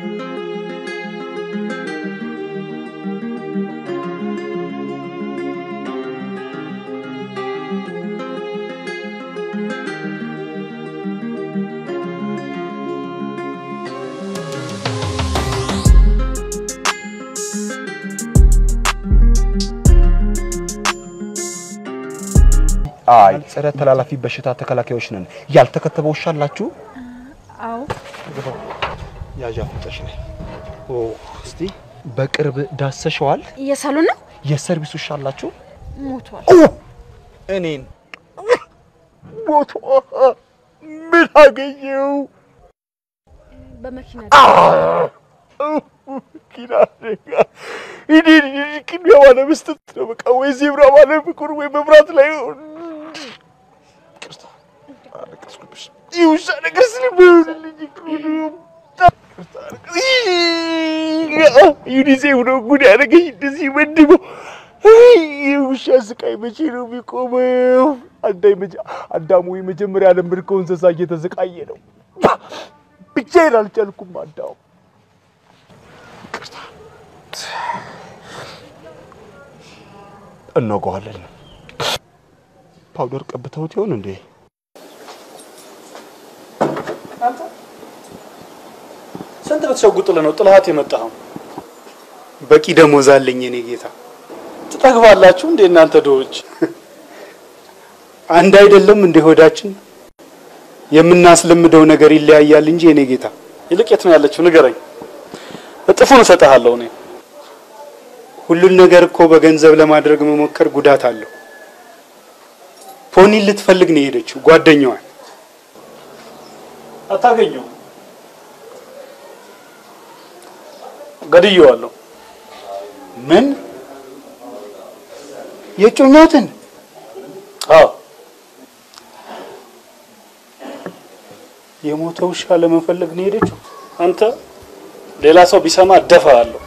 አይ ጸረ ተላላፊ በሽታ ተከላካዮች ነን። ያልተከተበ ውሻ አላችሁ? አዎ ያዣ ፍጠሽ ነኝ። ኦ እስቲ በቅርብ ዳሰሸዋል? እየሳሉን ነው። የሰርቪስ ውሻ አላችሁ? ሞቷል። እኔን ሞቶ ምን አገኘው? በመኪና መኪና አደጋ። እኔ ቅድሚያ ባለመስጠት ነው በቃ ወይ ዜብራ ባለመቆም ወይ መብራት ላይ ይቅርታ አለቀስኩብሽ። ይህ ውሻ ነገር ስለሚሆንልኝ እኮ ነው። ዩኒሴፍ ነው ጉድ ያደረገኝ እንደዚህ መድበው። ይህ ውሻ ስቃይ መቼ ነው የሚቆመው? አዳይ መጀ አዳሙ የመጀመሪያ ዓለም ምርኮ እንስሳ እየተሰቃየ ነው። ብቻዬን አልቻልኩም። አዳሙ ይቅርታ እነጓዋለን። ፓውደር ቀብተውት ይሆን እንዴ? አንተ ስንት ብትሸጉጥልህ ነው ጥልሃት የመጣኸው? በቂ ደሞዝ አለኝ የኔ ጌታ። ትጠግባላችሁ እንዴ እናንተ ድሆች? አንድ አይደለም እንደ ሆዳችን የምናስለምደው ነገር ይለያያል እንጂ የኔ ጌታ። ይልቅ የት ነው ያለችው ንገረኝ፣ እጥፉን እሰጥሃለሁ እኔ። ሁሉን ነገር እኮ በገንዘብ ለማድረግ መሞከር ጉዳት አለው። ፖኒን ልትፈልግ ነው የሄደችው ጓደኛዋን። አታገኘው። ገድየዋለሁ። ምን የጮኛትን? አዎ የሞተ ውሻ ለመፈለግ ነው የሄደችው። አንተ ሌላ ሰው ቢሰማ እደፋሃለሁ።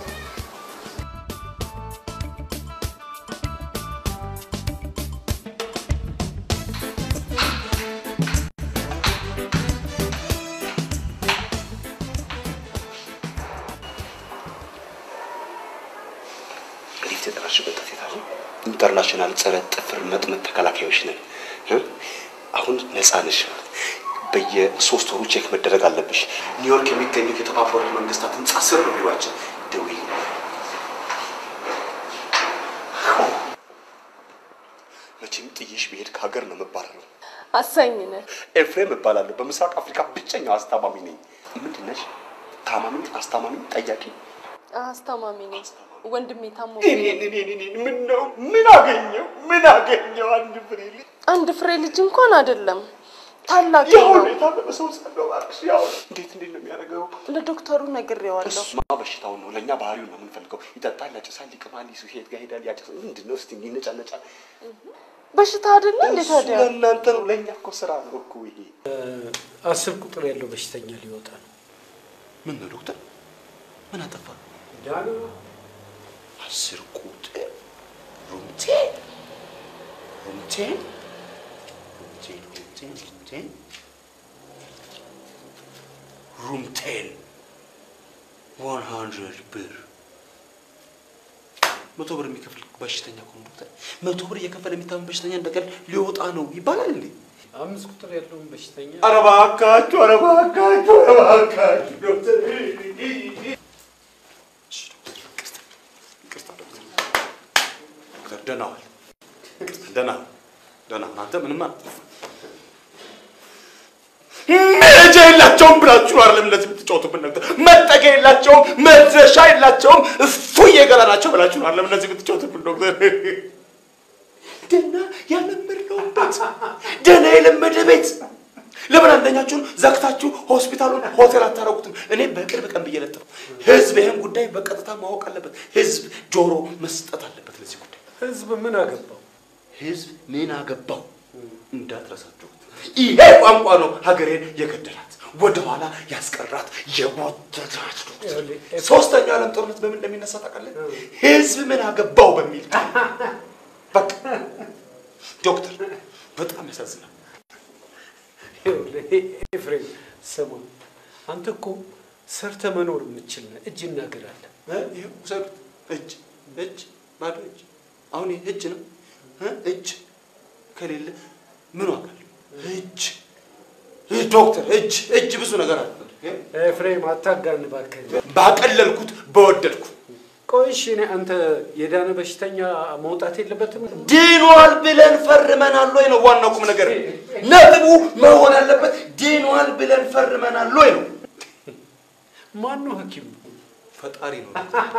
እንዴት የጠራሽበት ሴታሉ ኢንተርናሽናል ጸረ ጥፍር መጥመጥ ተከላካዮች ነን እ? አሁን ነፃ ነሽ። በየሶስት ወሩ ቼክ መደረግ አለብሽ። ኒውዮርክ የሚገኙት የተባበሩት መንግስታት ህንጻ ስር ነው ቢሯችን። ደውዪ። መቼም ጥዬሽ ብሄድ ከሀገር ነው መባረረው። አሳኝ ነህ። ኤፍሬም እባላለሁ። በምስራቅ አፍሪካ ብቸኛው አስታማሚ ነኝ። ምንድን ነሽ? ታማሚ፣ አስታማሚ፣ ጠያቂ? አስታማሚ ነኝ። ወንድሜ ታሞ እኔን እኔን እኔን ምን ነው ምን አገኘው ምን አገኘው? አንድ ፍሬ ልጅ አንድ ፍሬ ልጅ እንኳን አይደለም ታላቅ ያው ነው። የታመመ ሰው ሳለው እባክሽ፣ ያው እንዴት እንዴት ነው የሚያደርገው? ለዶክተሩ ነግሬዋለሁ። እሱማ በሽታውን ነው። ለእኛ ባህሪውን ነው የምንፈልገው። ይጠጣል፣ ያጨሳል፣ ይቅማል፣ ይሱ ሄድ ጋር ሄዳል፣ ያጨሳል። ምንድን ነው እስቲ ይነጫነጫል። በሽታ አይደለ እንዴ እሱ ታዲያ? ለእናንተ ነው፣ ለእኛ እኮ ስራ ነው እኮ ይሄ። አስር ቁጥር ያለው በሽተኛ ሊወጣ ነው። ምን ነው ዶክተር? ምን አጠፋ? ዳኑ አስር ቁጥር ሩምቴን ሩምቴን ሩምቴን ሩምቴን ሩምቴን ሩምቴን ዋን ሀንድረድ ብር መቶ ብር የሚከፍል በሽተኛ እኮ ነው ዶክተር። መቶ ብር እየከፈለ የሚታመን በሽተኛ እንደቀል ሊወጣ ነው ይባላል እንዴ? አምስት ቁጥር ያለውን በሽተኛ ኧረ እባካችሁ፣ ኧረ እባካችሁ፣ ኧረ እባካችሁ ዶክተር ዶክተር ደህና ዋል። ደህና ደህና አንተ ምንም አትጠፋ። መሄጃ የላቸውም ብላችሁ ነው አይደለም እንደዚህ የምትጫወቱብን ነገር። መጠጊያ የላቸውም፣ መድረሻ የላቸውም፣ እፉዬ ገላ ናቸው ብላችሁ ነው አይደለም እንደዚህ የምትጫወቱብን ዶክተር። ደህና ያለመድነው ቤት፣ ደህና የለመደ ቤት ለምን አንደኛችሁን ዘግታችሁ ሆስፒታሉን ሆቴል አታረጉትም? እኔ በቅርብ ቀን ብዬ ለጥፍ ህዝብ ይህን ጉዳይ በቀጥታ ማወቅ አለበት። ህዝብ ጆሮ መስጠት አለበት ለዚህ ጉዳይ። ህዝብ ምን አገባው? ህዝብ ምን አገባው እንዳትረሳችሁ። ይሄ ቋንቋ ነው ሀገሬን የገደላት ወደኋላ ያስቀራት የጎተታት ሶስተኛው ዓለም ጦርነት በምን እንደሚነሳ ታውቃለህ? ህዝብ ምን አገባው በሚል ቃል። በቃ ዶክተር በጣም ያሳዝናል። ይኸውልህ ኤፍሬም ስማ፣ አንተ እኮ ሰርተ መኖር የምችል ነህ። እጅ እናገራለን። ይኸው ውሰዱት። እጅ እጅ ባዶ እጅ። አሁን ይሄ እጅ ነው እ? እጅ ከሌለ ምን ዋጋ አለው? እጅ ይህ ዶክተር እጅ እጅ ብዙ ነገር አለ። ኤፍሬም አታጋን እባክህ። ባቀለልኩት በወደድኩት ቆይ እሺ፣ እኔ አንተ የዳነ በሽተኛ መውጣት የለበትም? ድኗል ብለን ፈርመናል ወይ ነው ዋናው ቁም ነገር። ነጥቡ መሆን ያለበት ድኗል ብለን ፈርመናል ወይ ነው። ማን ነው ሐኪሙ? ፈጣሪ ነው።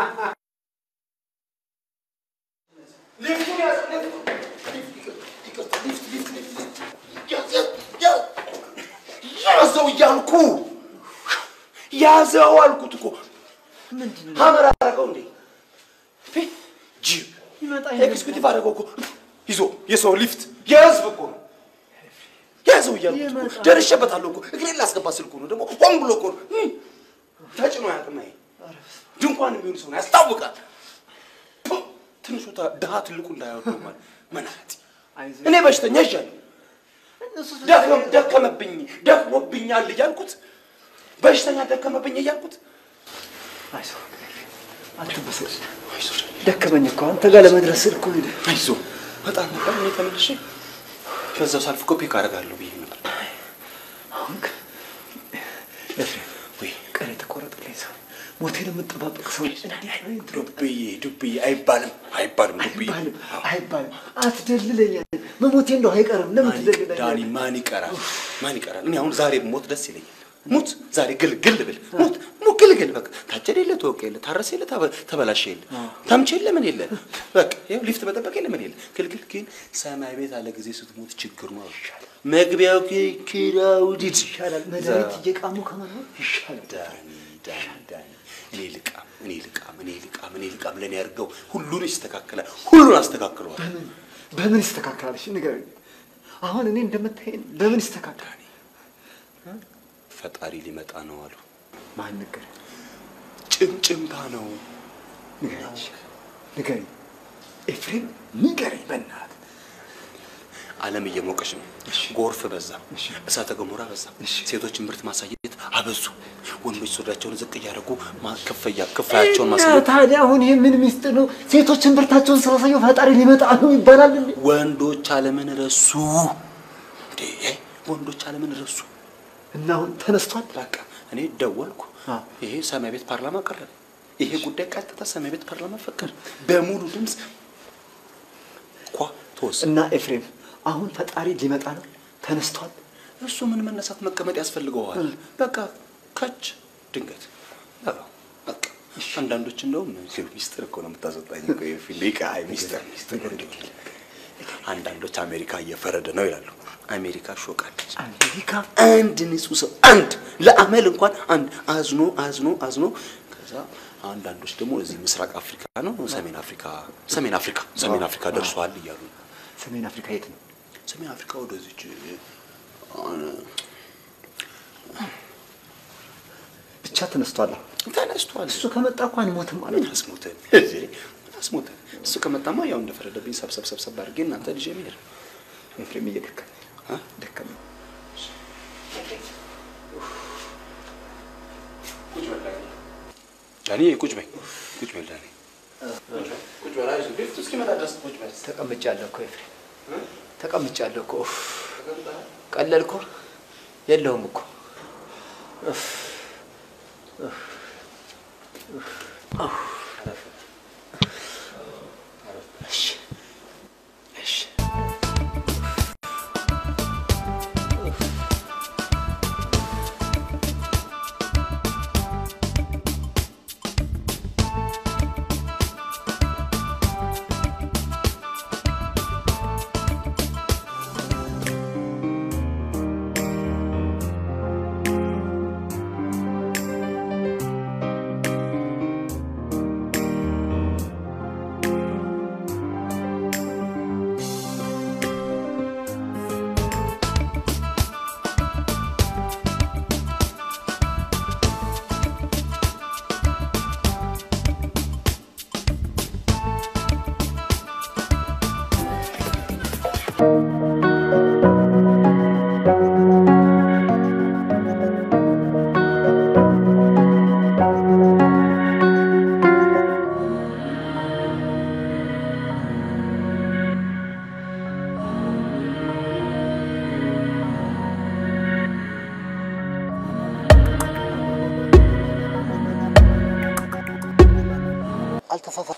ያዘው እያልኩ ያዘው አልኩት እኮ ሀመር አደረገው እንዴ ጅብ ኤክስኪዩቲቭ አደረገው እኮ ይዞ የሰው ሊፍት የህዝብ እኮ ነው ያዘው እያልኩት እኮ ደርሼበታለሁ እኮ እግሬን ላስገባ ስልኩ ነው ደግሞ ሆን ብሎ እኮ ነው እም፣ ተጭኖ ያቅም ይሄ ድንኳን የሚሆን ሰው ነው ያስታውቃል ፑ፣ ትንሹ ታ- ድሃ ትልቁ እንዳያወደው ማለት መናት እኔ በሽተኛ ይሻለሁ ደከም- ደከመብኝ ደክሞብኛል እያልኩት በሽተኛ ደከመብኝ እያልኩት አይዞህ አትበሰጭ። ደከመኝ እኮ አንተ ጋር ለመድረስ ስል እኮ ሄደ። አይዞ በጣም ነበር እኔ ተመልሼ በዛው ሳልፍ ኮፒ ካደርጋለሁ ብዬ ነበር። አሁን ግን ኤፍሬም ወይ ቀን የተቆረጠልኝ ሰው ሞቴን የምጠባበቅ ሰው ዱብዬ ዱብዬ አይባልም አይባልም ዱብዬ አይባልም አይባልም። አትደልለኝ። መሞቴ እንደው አይቀርም። ለምን ዳኒ ትደልለኛለህ? ማን ይቀራል ማን ይቀራል? እኔ አሁን ዛሬ ሞት ደስ ይለኛል። ሙት ዛሬ ግልግል ብል ሙት ሙት ግልግል በቃ ታጨደ የለ ተወቀ የለ ታረሰ የለ ታበ- ተበላሸ የለ ታምቼ የለ ምን የለ በቃ ይኸው ሊፍት መጠበቅ የለ ምን የለ ግልግል ግን ሰማይ ቤት አለ ጊዜ ስትሞት ችግር ነው ይሻላል። መግቢያው ኪ- ኪራውዲድ ይሻላል። መድኃኒት እየቃሙ ከመኖር ይሻላል። ዳኒ ዳኒ ዳኒ እኔ ልቃም እኔ ልቃም እኔ ልቃም እኔ ልቃም ለእኔ ያድርገው ሁሉን ይስተካከላል። ሁሉን አስተካክለዋል። በምን በምን ይስተካከላል? እሺ ንገረኝ። አሁን እኔ እንደምታየኝ በምን ይስተካከላል? ፈጣሪ ሊመጣ ነው አሉ። ማን ነገር ጭምጭምታ ነው። ንገረኝ፣ ንገረኝ ኤፍሬም ንገረኝ በእናትህ። ዓለም እየሞቀች ነው። ጎርፍ በዛ፣ እሳተ ገሞራ በዛ። ሴቶች ምርት ማሳየት አበዙ። ወንዶች ሱሪያቸውን ዝቅ እያደረጉ ማ- ክፍያ ክፍያቸውን እና ማሳየት ታዲያ አሁን ይህ ምን ሚስጥር ነው? ሴቶችን ብርታቸውን ስላሳየው ፈጣሪ ሊመጣ ነው ይባላል እንዴ? ወንዶች ዓለምን ረሱ። እንዴ ወንዶች ዓለምን ረሱ። እና አሁን ተነስቷል። በቃ እኔ ደወልኩ። ይሄ ሰማይ ቤት ፓርላማ ቀረበ። ይሄ ጉዳይ ቀጥታ ሰማይ ቤት ፓርላማ ፈቀደ። በሙሉ ድምፅ ኳ ተወሰነ። እና ኤፍሬም አሁን ፈጣሪ ሊመጣ ነው። ተነስቷል። እሱ ምን መነሳት መቀመጥ ያስፈልገዋል። በቃ ከች ድንገት አዎ፣ በቃ አንዳንዶች እንደውም ሚስጥር እኮ ነው የምታስወጣኝ እኮ የፊሊቃ ሚስጥር ሚስጥር እንግዲህ አንዳንዶች አሜሪካ እየፈረደ ነው ይላሉ። አሜሪካ ሾቃለች። አሜሪካ አንድ ንጹህ ሰው አንድ ለአመል እንኳን አንድ አዝኖ አዝኖ አዝኖ ከዛ አንዳንዶች ደግሞ እዚህ ምስራቅ አፍሪካ ነው ሰሜን አፍሪካ ሰሜን አፍሪካ ሰሜን አፍሪካ ደርሷል እያሉ ነው። ሰሜን አፍሪካ የት ነው? ሰሜን አፍሪካ ወደዚች ብቻ ተነስቷል። ተነስቷል። እሱ ከመጣ እኮ አንሞትም ማለት ነው። አስሞተን አስሞተን እሱ ከመጣማ ያው እንደፈረደብኝ ሰብሰብ ሰብሰብ አድርጌ እናንተ ልጅ የሚሄድ ኤፍሬም እየደከመኝ ደከመኝ። ዳኒ ቁጭ በይ ቁጭ በል ዳኒ ቁጭ በል አይዞህ ሊፍቱ እስኪመጣ ድረስ ቁጭ በል ተቀምጫለሁ እኮ ኤፍሬም፣ ተቀምጫለሁ እኮ ኡፍ፣ ቀለልኩ። የለውም እኮ ኡፍ፣ ኡፍ፣ ኡፍ፣ ኡፍ። እሺ፣ እሺ። አልተሳሳት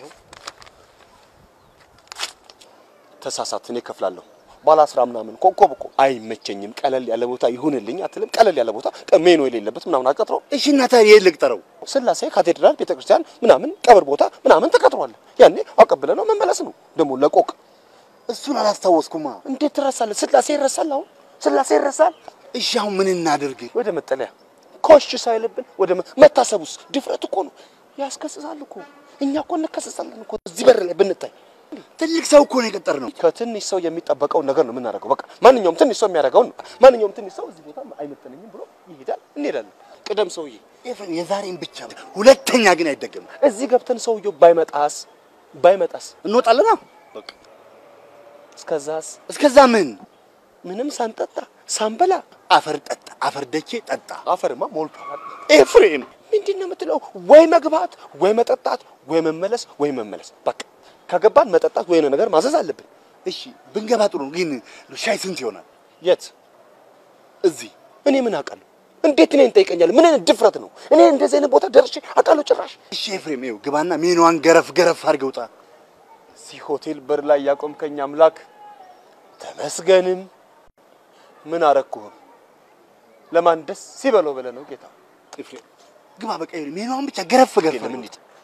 ተሳሳት፣ እኔ እከፍላለሁ። ባለ አስራ ምናምን ኮከብ እኮ አይመቸኝም። ቀለል ያለ ቦታ ይሁንልኝ አትልም? ቀለል ያለ ቦታ ሜኖ የሌለበት ምናምን አትቀጥረው? እሺ እና ታዲያ የት ልቅጠረው? ስላሴ ካቴድራል ቤተክርስቲያን ምናምን ቀብር ቦታ ምናምን ተቀጥሯል። ያኔ አቀብለ ነው መመለስ ነው። ደግሞ ለቆቅ እሱን አላስታወስኩማ። እንዴት ትረሳለህ? ስላሴ ይረሳል? አሁን ስላሴ ይረሳል? እሺ አሁን ምን እናድርግ? ወደ መጠለያ ኮሽ ሳይልብን ወደ መ- መታሰቡስ ድፍረት እኮ ነው። ያስከስሳል እኮ እኛ እኮ እንከሰሳለን እኮ እዚህ በር ላይ ብንታይ ትልቅ ሰው እኮ ነው የቀጠርነው። ከትንሽ ሰው የሚጠበቀውን ነገር ነው የምናደርገው። በቃ ማንኛውም ትንሽ ሰው የሚያደርገውን ነው። ማንኛውም ትንሽ ሰው እዚህ ቦታ አይመጥነኝም ብሎ ይሄዳል። እንሄዳለን። ቅደም ሰውዬ። ኤፍሬም የዛሬን ብቻ ሁለተኛ ግን አይደገምም። እዚህ ገብተን ሰውየው ባይመጣስ ባይመጣስ እንወጣለና በቃ እስከዛስ እስከዛ ምን ምንም ሳንጠጣ ሳንበላ አፈር ጠጣ፣ አፈር ደቼ ጠጣ። አፈርማ ሞልቷል። ኤፍሬም ምንድን ነው የምትለው? ወይ መግባት ወይ መጠጣት ወይ መመለስ ወይ መመለስ። በቃ ከገባን መጠጣት ወይ የሆነ ነገር ማዘዝ አለብን። እሺ ብንገባ ጥሩ ነው፣ ግን ሻይ ስንት ይሆናል? የት? እዚህ እኔ ምን አውቃለሁ? እንዴት እኔን ትጠይቀኛለህ? ምን አይነት ድፍረት ነው? እኔ እንደዚህ አይነት ቦታ ደርሼ አውቃለሁ ጭራሽ? እሺ ኤፍሬም፣ ይኸው ግባና ሜኗን ገረፍ ገረፍ አድርገህ ውጣ። እዚህ ሆቴል በር ላይ ያቆምከኝ አምላክ ተመስገንም። ምን አረኩህም? ለማን ደስ ሲበለው ብለህ ነው ጌታ? ኤፍሬም ግባ፣ በቃ ይኸውልህ ሜኗን ብቻ ገረፍ ገረፍ ምን አድርገህ ውጣ።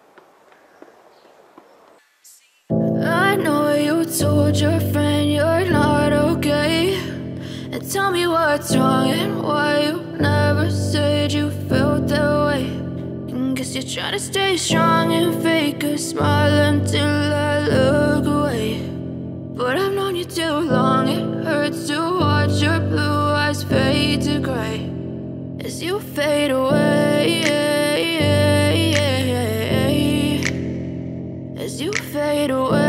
I know you told your friend you're not okay. And tell me what's wrong and why you never said you felt that way. And guess you're trying to stay strong and fake a smile until I look away. But I've known you too long, it hurts to watch your blue eyes fade to gray as you fade away. As you fade away.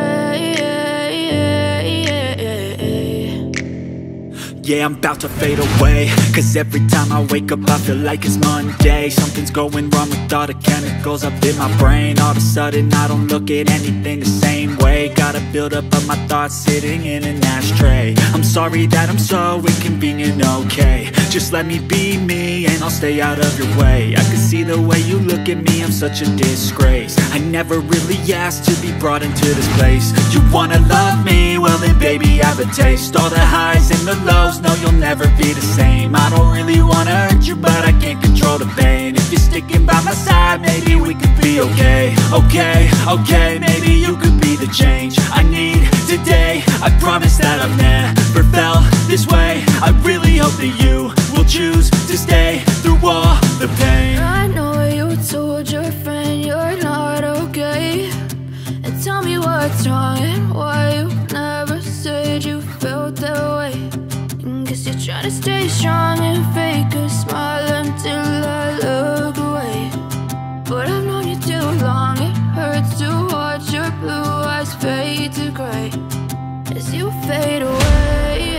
Yeah, I'm about to fade away Cause every time I wake up I feel like it's Monday Something's going wrong with all the chemicals up in my brain All of a sudden I don't look at anything the same way Gotta build up of my thoughts sitting in an ashtray I'm sorry that I'm so inconvenient, okay Just let me be me and I'll stay out of your way I can see the way you look at me, I'm such a disgrace I never really asked to be brought into this place You wanna love me? Well then baby I have a taste All the highs and the lows, no you'll never be the same I don't really wanna hurt you but I can't control the pain If you're sticking by my side, maybe we could be okay Okay, okay, maybe you could be the change I need today I promise that I've never felt this way I really hope that you will choose to stay through all the pain I know you told your friend you're not okay. And tell me what's wrong and why you never said you felt that way. And guess you're trying to stay strong and fake a smile until I look away. But I've known you too long, it hurts to watch your blue eyes fade to gray as you fade away.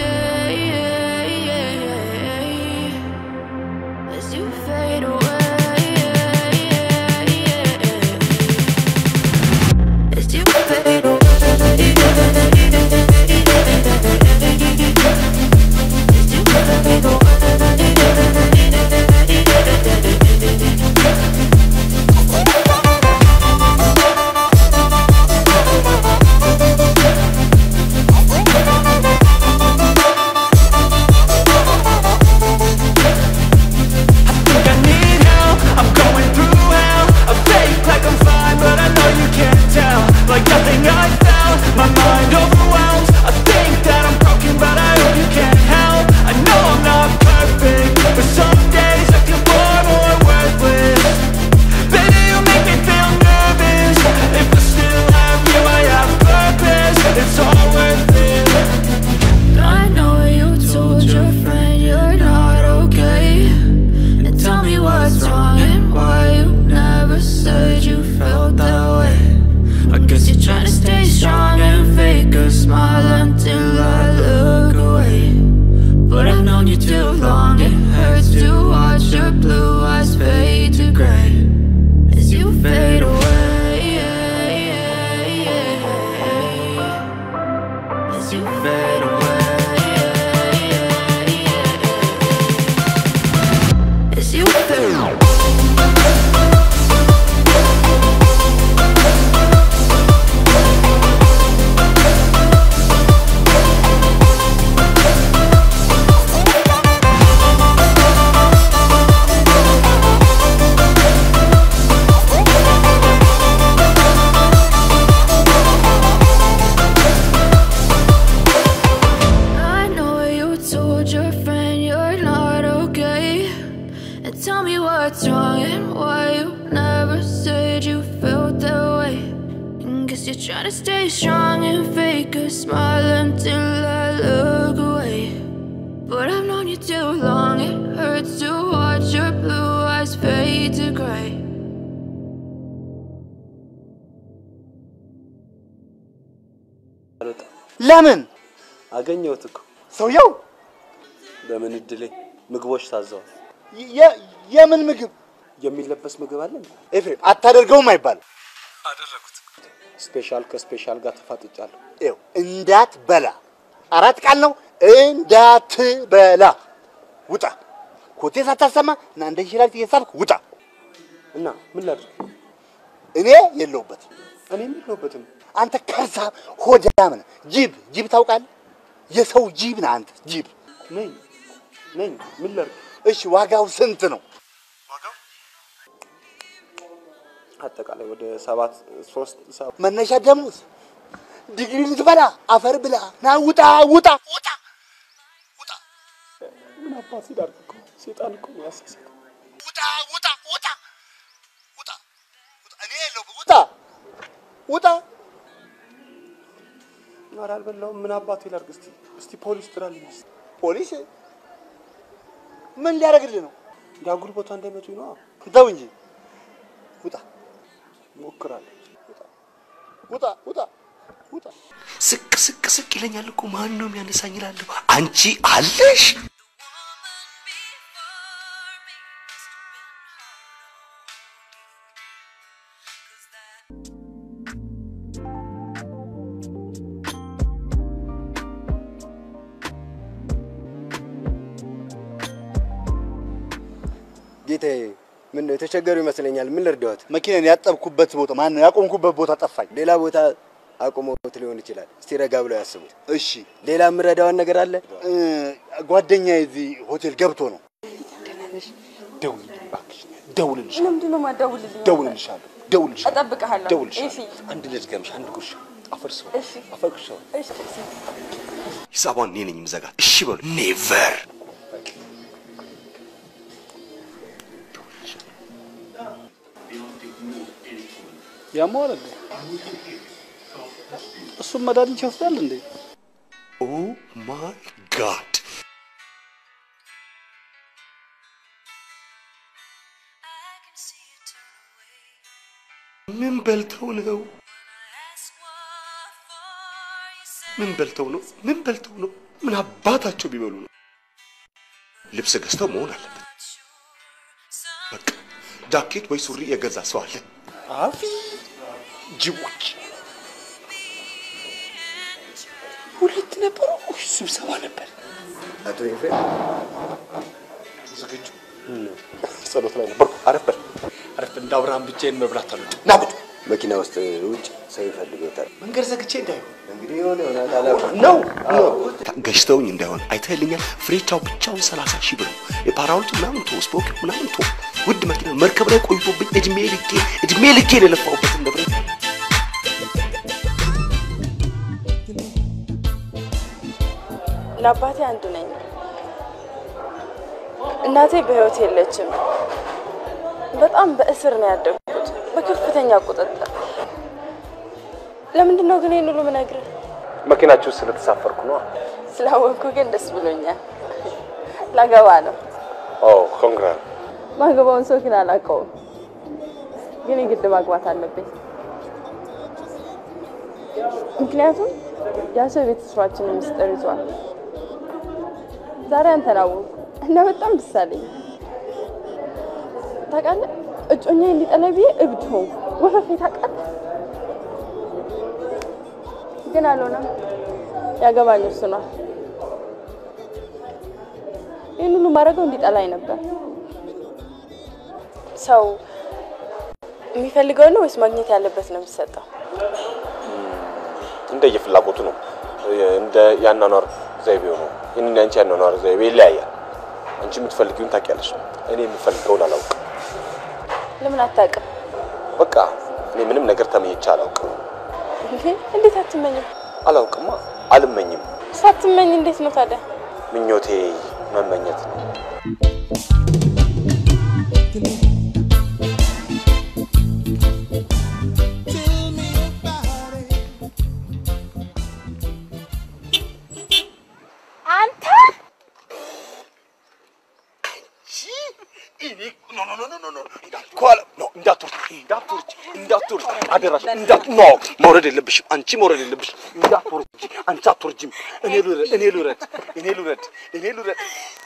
As you fade away. As you fade away. As you fade think I need help I'm going through hell I fake like I'm fine But I know you can't tell Like nothing I felt My mind overwhelms I think that I'm broken But I hope you can't help I know I'm not perfect But some days I feel far more worthless Baby, you make me feel nervous If I still have you, I have purpose It's all worth it I know you told your friend you're not okay. And tell me what's wrong and why you never said you felt that way. I guess you're trying to stay strong and fake a smile until I look away. But I've known you too long, it hurts to watch your blue eyes fade to gray as you fade away. As you fade away. As you fade I know you told your friend you're not okay. And tell me what's wrong and why you never said you felt that way. And guess you're trying to stay strong and fake a smile until I look away. But I've known you too long, it hurts to watch your blue eyes fade to gray. ለምን አገኘሁት እኮ ሰውየው በምን እድሌ ምግቦች ታዘዋል። የ- የምን ምግብ የሚለበስ ምግብ አለ እንዴ? ኤፍሬም አታደርገውም አይባልም። አደረጉት። ስፔሻል ከስፔሻል ጋር ተፋጥጫለሁ። ይኸው እንዳትበላ አራት ቃል ነው። እንዳትበላ ውጣ። ኮቴ ሳታሰማ እና እንደ እንሽላሊት እየሳብክ ውጣ። እና ምን ላድርግ? እኔ የለሁበትም። እኔም የለሁበትም። አንተ ከርሳ ሆዳም ነህ። ጅብ ጅብ ታውቃለህ? የሰው ጅብ ነህ አንተ ጅብ ነኝ ነኝ። ምን ላድርግ? እሺ ዋጋው ስንት ነው? አጠቃላይ ወደ ሰባት ሶስት ሰባት መነሻ ደሞዝ ዲግሪ ልትበላ አፈር ብላ ና ውጣ ውጣ ውጣ ምን አባት ላድርግ እኮ ሴጣን እኮ ነው ያሳሳተው። ውጣ ውጣ ውጣ ውጣ እኔ የለሁበት ውጣ ውጣ ኧረ አልበላሁም። ምን አባቴ ላድርግ? እስቲ እስቲ ፖሊስ ጥራልኝ። እስቲ ፖሊስ ምን ሊያደርግልህ ነው? የአጉል ቦታ እንዳይመቱኝ ነው። ተው እንጂ ውጣ እሞክራለሁ። ውጣ ውጣ ውጣ ስቅ ስቅ ስቅ ይለኛል እኮ ማን ነው የሚያነሳኝ እላለሁ። አንቺ አለሽ ጌታዬ፣ ምን ነው የተቸገሩ ይመስለኛል። ምን ልርዳዎት? መኪናን ያጠብኩበት ቦታ ማነው ያቆምኩበት ቦታ ጠፋኝ። ሌላ ቦታ አቁመውት ሊሆን ይችላል። እስቲ ረጋ ብለው ያስቡት። እሺ፣ ሌላ የምረዳውን ነገር አለ? እ፣ ጓደኛዬ እዚህ ሆቴል ገብቶ ነው። ደውልልኝ እባክሽ፣ ደውልልሽ ለምንድን ነው የማትደውልልኝ? ደውልልሻለሁ፣ ደውልልሻለሁ፣ እጠብቅሃለሁ። ደውልልሻለሁ። ኤፊ፣ አንድ ልድገምሽ፣ አንድ ጉርሻ አፈርሰው እሺ፣ አፈርሰው እሺ፣ እሺ። ሂሳቧን እኔ ነኝ የምዘጋት። እሺ በሉ። ኔቨር ያመዋል እንዴ? እሱም መድኃኒት ይወስዳል እንዴ? ኦ ማይ ጋድ ምን በልተው ነው? ምን በልተው ነው? ምን በልተው ነው? ምን አባታቸው ቢበሉ ነው? ልብስ ገዝተው መሆን አለበት። በቃ ጃኬት ወይ ሱሪ የገዛ ሰው አለ? አፊ ጅቦች ሁለት ነበሩ። ኡይ፣ ስብሰባ ነበር። አቶ ኤፍሬም ዝግጁ ጸሎት ላይ ነበርኩ። አረፈር አረፍ እንደ አብርሃም ብቻዬን መብላት አሉ ና ቁጭ መኪና ውስጥ ውጭ ሰው ይፈልጎታል። መንገድ ዘግቼ እንዳይሆን እንግዲህ የሆነ ይሆናል አላውቅም። ነው ገዝተውኝ እንዳይሆን አይተህልኛል። ፍሬቻው ብቻውን ሰላሳ ሺህ ብር ነው። የፓራውልቱ ምናምን ቶ ስፖክ ምናምን ቶ ውድ መኪና መርከብ ላይ ቆይቶብኝ እድሜ ልኬ እድሜ ልኬ የለፋሁበትን ንብረት ለአባቴ አንድ ነኝ። እናቴ በህይወት የለችም። በጣም በእስር ነው ያደግኩት፣ በከፍተኛ ቁጥጥር። ለምንድን ነው ግን ይህን ሁሉ ምነግርህ? መኪናችሁ ስለተሳፈርኩ ነው። ስላወቅኩ ግን ደስ ብሎኛል። ላገባ ነው። ኦ ኮንግራ ማገባውን ሰው ግን አላውቀውም፣ ግን የግድ ማግባት አለብኝ። ምክንያቱም ያ ሰው የቤተሰባችንን ምስጢር ይዟል። ዛሬ አንተን አወቅኩ እና በጣም ደስ አለኝ። ታውቃለህ፣ እጮኛ እንዲጠላኝ ብዬ እብድ ሆንኩ። ወፈፌ ታውቃለህ፣ ግን አልሆነም። ያገባኝ እሱ ነው። ይህን ሁሉ ማድረገው እንዲጠላኝ ነበር። ሰው የሚፈልገው ነው ወይስ ማግኘት ያለበት ነው የሚሰጠው? እንደየ ፍላጎቱ ነው። እንደ ያኗኗር ዘይቤው ነው። ይህን ያንቺ ያኗኗር ዘይቤ ይለያያል። አንቺ የምትፈልጊውን ታውቂያለሽ፣ እኔ የምፈልገውን አላውቅም። ለምን አታውቅም? በቃ እኔ ምንም ነገር ተመኝቼ አላውቅም። እንዴ እንዴት አትመኝም? አላውቅማ፣ አልመኝም። ሳትመኝ እንዴት ነው ታዲያ? ምኞቴ መመኘት ነው። አንተ ከኋላ ነው እንዳትወርድ እንዳትወርድ እንዳትወርድ አደራሽ እንዳት ኖ መውረድ የለብሽም አንቺ መውረድ የለብሽም እንዳትወርጂ አንቺ አትወርጂም እኔ ልውረድ እኔ ልውረድ እኔ ልውረድ እኔ ልውረድ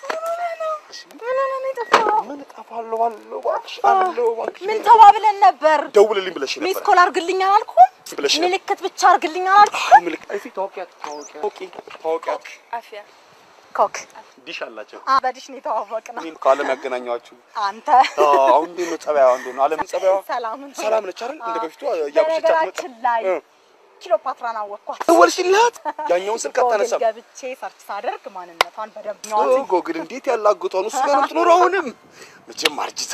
ምን እጠፋለሁ አለው እባክሽ አለው እባክሽ ምን ተባብለን ነበር? ደውልልኝ ብለሽ ሚስ ነበር ኮል አርግልኝ አላልኩም? ብለሽ ነበር ምልክት ብቻ አርግልኝ አላልኩም? ምልክ አይፊ ታወቂያት ታወቂያት ታወቂ ታወቂያት አፍያ ኮክ ዲሽ አላቸው አ በዲሽ ነው የተዋወቅነው። እኔን ከዓለም ያገናኘኋችሁ አንተ አሁን እንዴት ነው ጸባይዋ እንዴት ነው ዓለም ጸባይዋ ሰላም ሰላም ነች አይደል እንደ በፊቱ እያበሸቻት መጣ በነገራችን ላይ እ። ኪሎፓትራን አወቅኳት። ደወልሽላት ያኛውን ስልክ ጎግል አታነሳም ገብቼ ሰርች ሳደርግ ማንነቷን በደንብ ነው ኦ ጎግል እንዴት ያላግጧ ነው እሱ ጋር ነው የምትኖረው አሁንም መቼም አርጅታ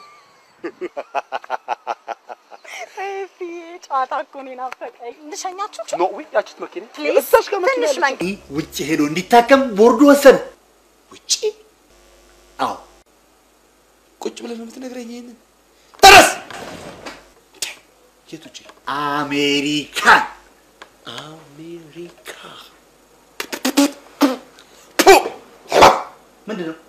ፊ ጨዋታ እኮ ነው ናፈቀኝ። ልሸኛችሁ ኖ ወይ ያችት መኪና ፕሊዝ እዛች ጋር መኪና ትንሽ ያለች መንገድ ውጭ ሄዶ እንዲታከም ቦርዱ ወሰን። ውጪ አዎ ቁጭ ብለህ ነው የምትነግረኝ ይሄንን ተነስ የት ውጪ አሜሪካን አሜሪካ ምንድን ነው?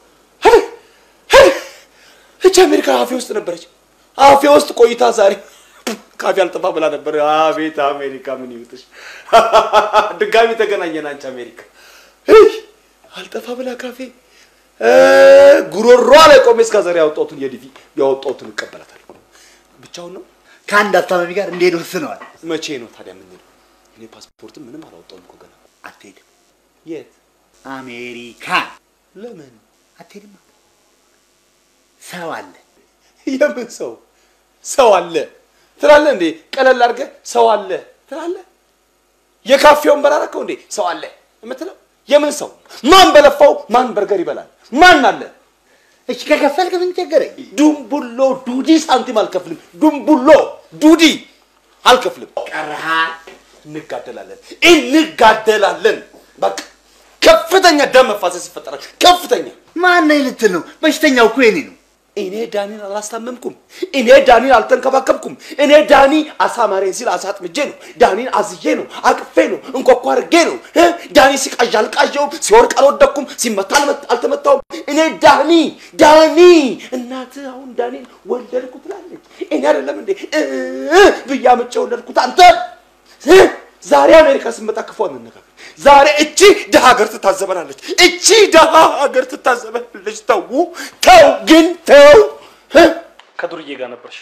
እቺ አሜሪካ አፌ ውስጥ ነበረች። አፌ ውስጥ ቆይታ ዛሬ ካፌ አልጠፋ ብላ ነበር። አቤት አሜሪካ ምን ይውጥሽ! ድጋሚ ተገናኘን። አንቺ አሜሪካ እይ፣ አልጠፋ ብላ ካፌ እ፣ ጉሮሯ ላይ ቆሜ እስከ ዛሬ ያወጣሁትን የዲቪ ያወጣሁትን እቀበላታለሁ። ብቻውን ነው ከአንድ አስታማሚ ጋር እንዴት ወስነዋል? መቼ ነው ታዲያ የምንሄደው? እኔ ፓስፖርትም ምንም አላወጣሁም እኮ ገና። አትሄድም። የት? አሜሪካን ለምን? አትሄድም። ሰው አለ። የምን ሰው ሰው አለ ትላለህ እንዴ? ቀለል አድርገህ ሰው አለ ትላለህ። የካፌ ወንበር አደረከው እንዴ? ሰው አለ የምትለው የምን ሰው? ማን በለፋው ማን በርገር ይበላል? ማን አለ? እሺ ከከፈልክ ምን ቸገረኝ? ዱምቡሎ ዱዲ ሳንቲም አልከፍልም። ዱምቡሎ ዱዲ አልከፍልም። ቀረሃ እንጋደላለን፣ እንጋደላለን። በቃ ከፍተኛ ደም መፋሰስ ይፈጠራል። ከፍተኛ ማን ነኝ ልትል ነው? በሽተኛው እኮ የኔ ነው። እኔ ዳኒን አላስታመምኩም። እኔ ዳኒን አልተንከባከብኩም። እኔ ዳኒ አሳ ማረኝ ሲል አሳ አጥምጄ ነው። ዳኒን አዝዬ ነው፣ አቅፌ ነው፣ እንኳኳ አድርጌ ነው። እ? ዳኒ ሲቃዥ አልቃዠውም፣ ሲወርቅ አልወደቅኩም፣ ሲመታ አልመ- አልተመታውም። እኔ ዳኒ ዳኒ እናትህ አሁን ዳኒን ወለድኩ ትላለች። እኔ አይደለም እንዴ እ ብዬ አምጬ ወለድኩት አንተ እ? ዛሬ አሜሪካ ስመጣ ክፉ አንነጋገር። ዛሬ እቺ ድሃ ሀገር ትታዘበናለች። እቺ ድሃ ሀገር ትታዘበናለች። ተው ተው፣ ግን ተው። እ? ከዱርዬ ጋር ነበርሽ።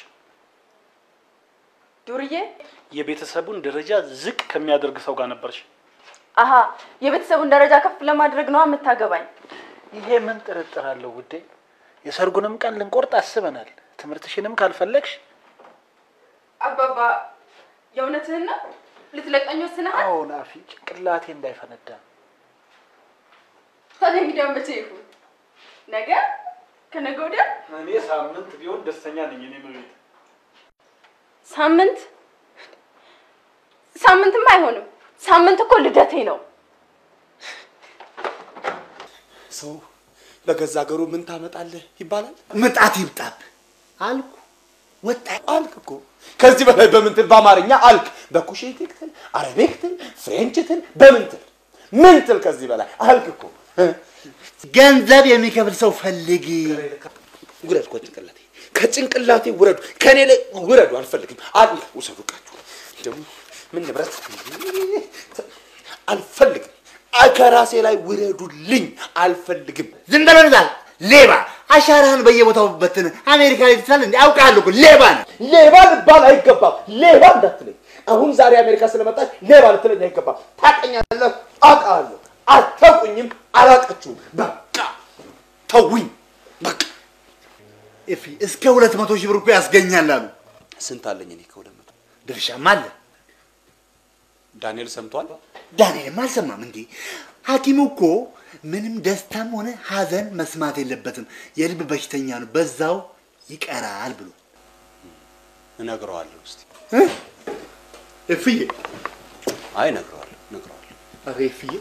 ዱርዬ የቤተሰቡን ደረጃ ዝቅ ከሚያደርግ ሰው ጋር ነበርሽ። አሀ የቤተሰቡን ደረጃ ከፍ ለማድረግ ነው የምታገባኝ። ይሄ ምን ጥርጥር አለው ውዴ? የሰርጉንም ቀን ልንቆርጥ አስበናል። ትምህርትሽንም ካልፈለግሽ አባባ የእውነትህን ነው? ልትለቀኝ ወስነሃል? አዎ ናፊ፣ ጭንቅላቴ እንዳይፈነዳ ታዲያ እንግዲህ መቼ ይሁን? ነገ? ከነገ ወዲያ? እኔ ሳምንት ቢሆን ደስተኛ ነኝ። እኔ መቤት ሳምንት? ሳምንትማ አይሆንም። ሳምንት እኮ ልደቴ ነው። ሰው በገዛ ሀገሩ ምን ታመጣለህ ይባላል። ምጣት ይምጣብ አልኩ። ወጣ አልክ እኮ ከዚህ በላይ በምን ትል? በአማርኛ አልክ። በኩሼት ትል፣ አረቤክ ትል፣ ፍሬንች ትል፣ በምን ትል? ምን ትል? ከዚህ በላይ አልክ እኮ። ገንዘብ የሚከፍል ሰው ፈልግ። ውረድ ከጭንቅላቴ ከጭንቅላቴ ውረዱ፣ ከኔ ላይ ውረዱ። አልፈልግም። አል ውሰዱ፣ ቃችሁ ደግሞ ምን ንብረት አልፈልግም። አ- ከራሴ ላይ ውረዱልኝ። አልፈልግም። ዝም በለው እዛ ሌባ። አሻራህን በየቦታው በትን አሜሪካ ላይ ትችላለህ እንዴ? አውቃለሁ እኮ ሌባ ነህ። ሌባ ልባል አይገባም። ሌባ እንዳትለኝ። አሁን ዛሬ አሜሪካ ስለመጣች ሌባ ልትለኝ አይገባም። ታውቀኛለህ፣ አውቃለሁ። አታውቁኝም፣ አላውቃችሁም። በቃ ተውኝ። በቃ እፊ እስከ ሁለት መቶ ሺህ ብር እኮ ያስገኛል አሉ። ስንት አለኝ እኔ ከሁለት መቶ ድርሻም አለ። ዳንኤል ሰምቷል። ዳንኤልም አልሰማም እንዴ? ሐኪሙ እኮ ምንም ደስታም ሆነ ሐዘን መስማት የለበትም የልብ በሽተኛ ነው፣ በዛው ይቀራል ብሎ እነግረዋለሁ። እስኪ እ? እፍዬ አይ እነግረዋለሁ፣ እነግረዋለሁ። ኧረ እፍዬ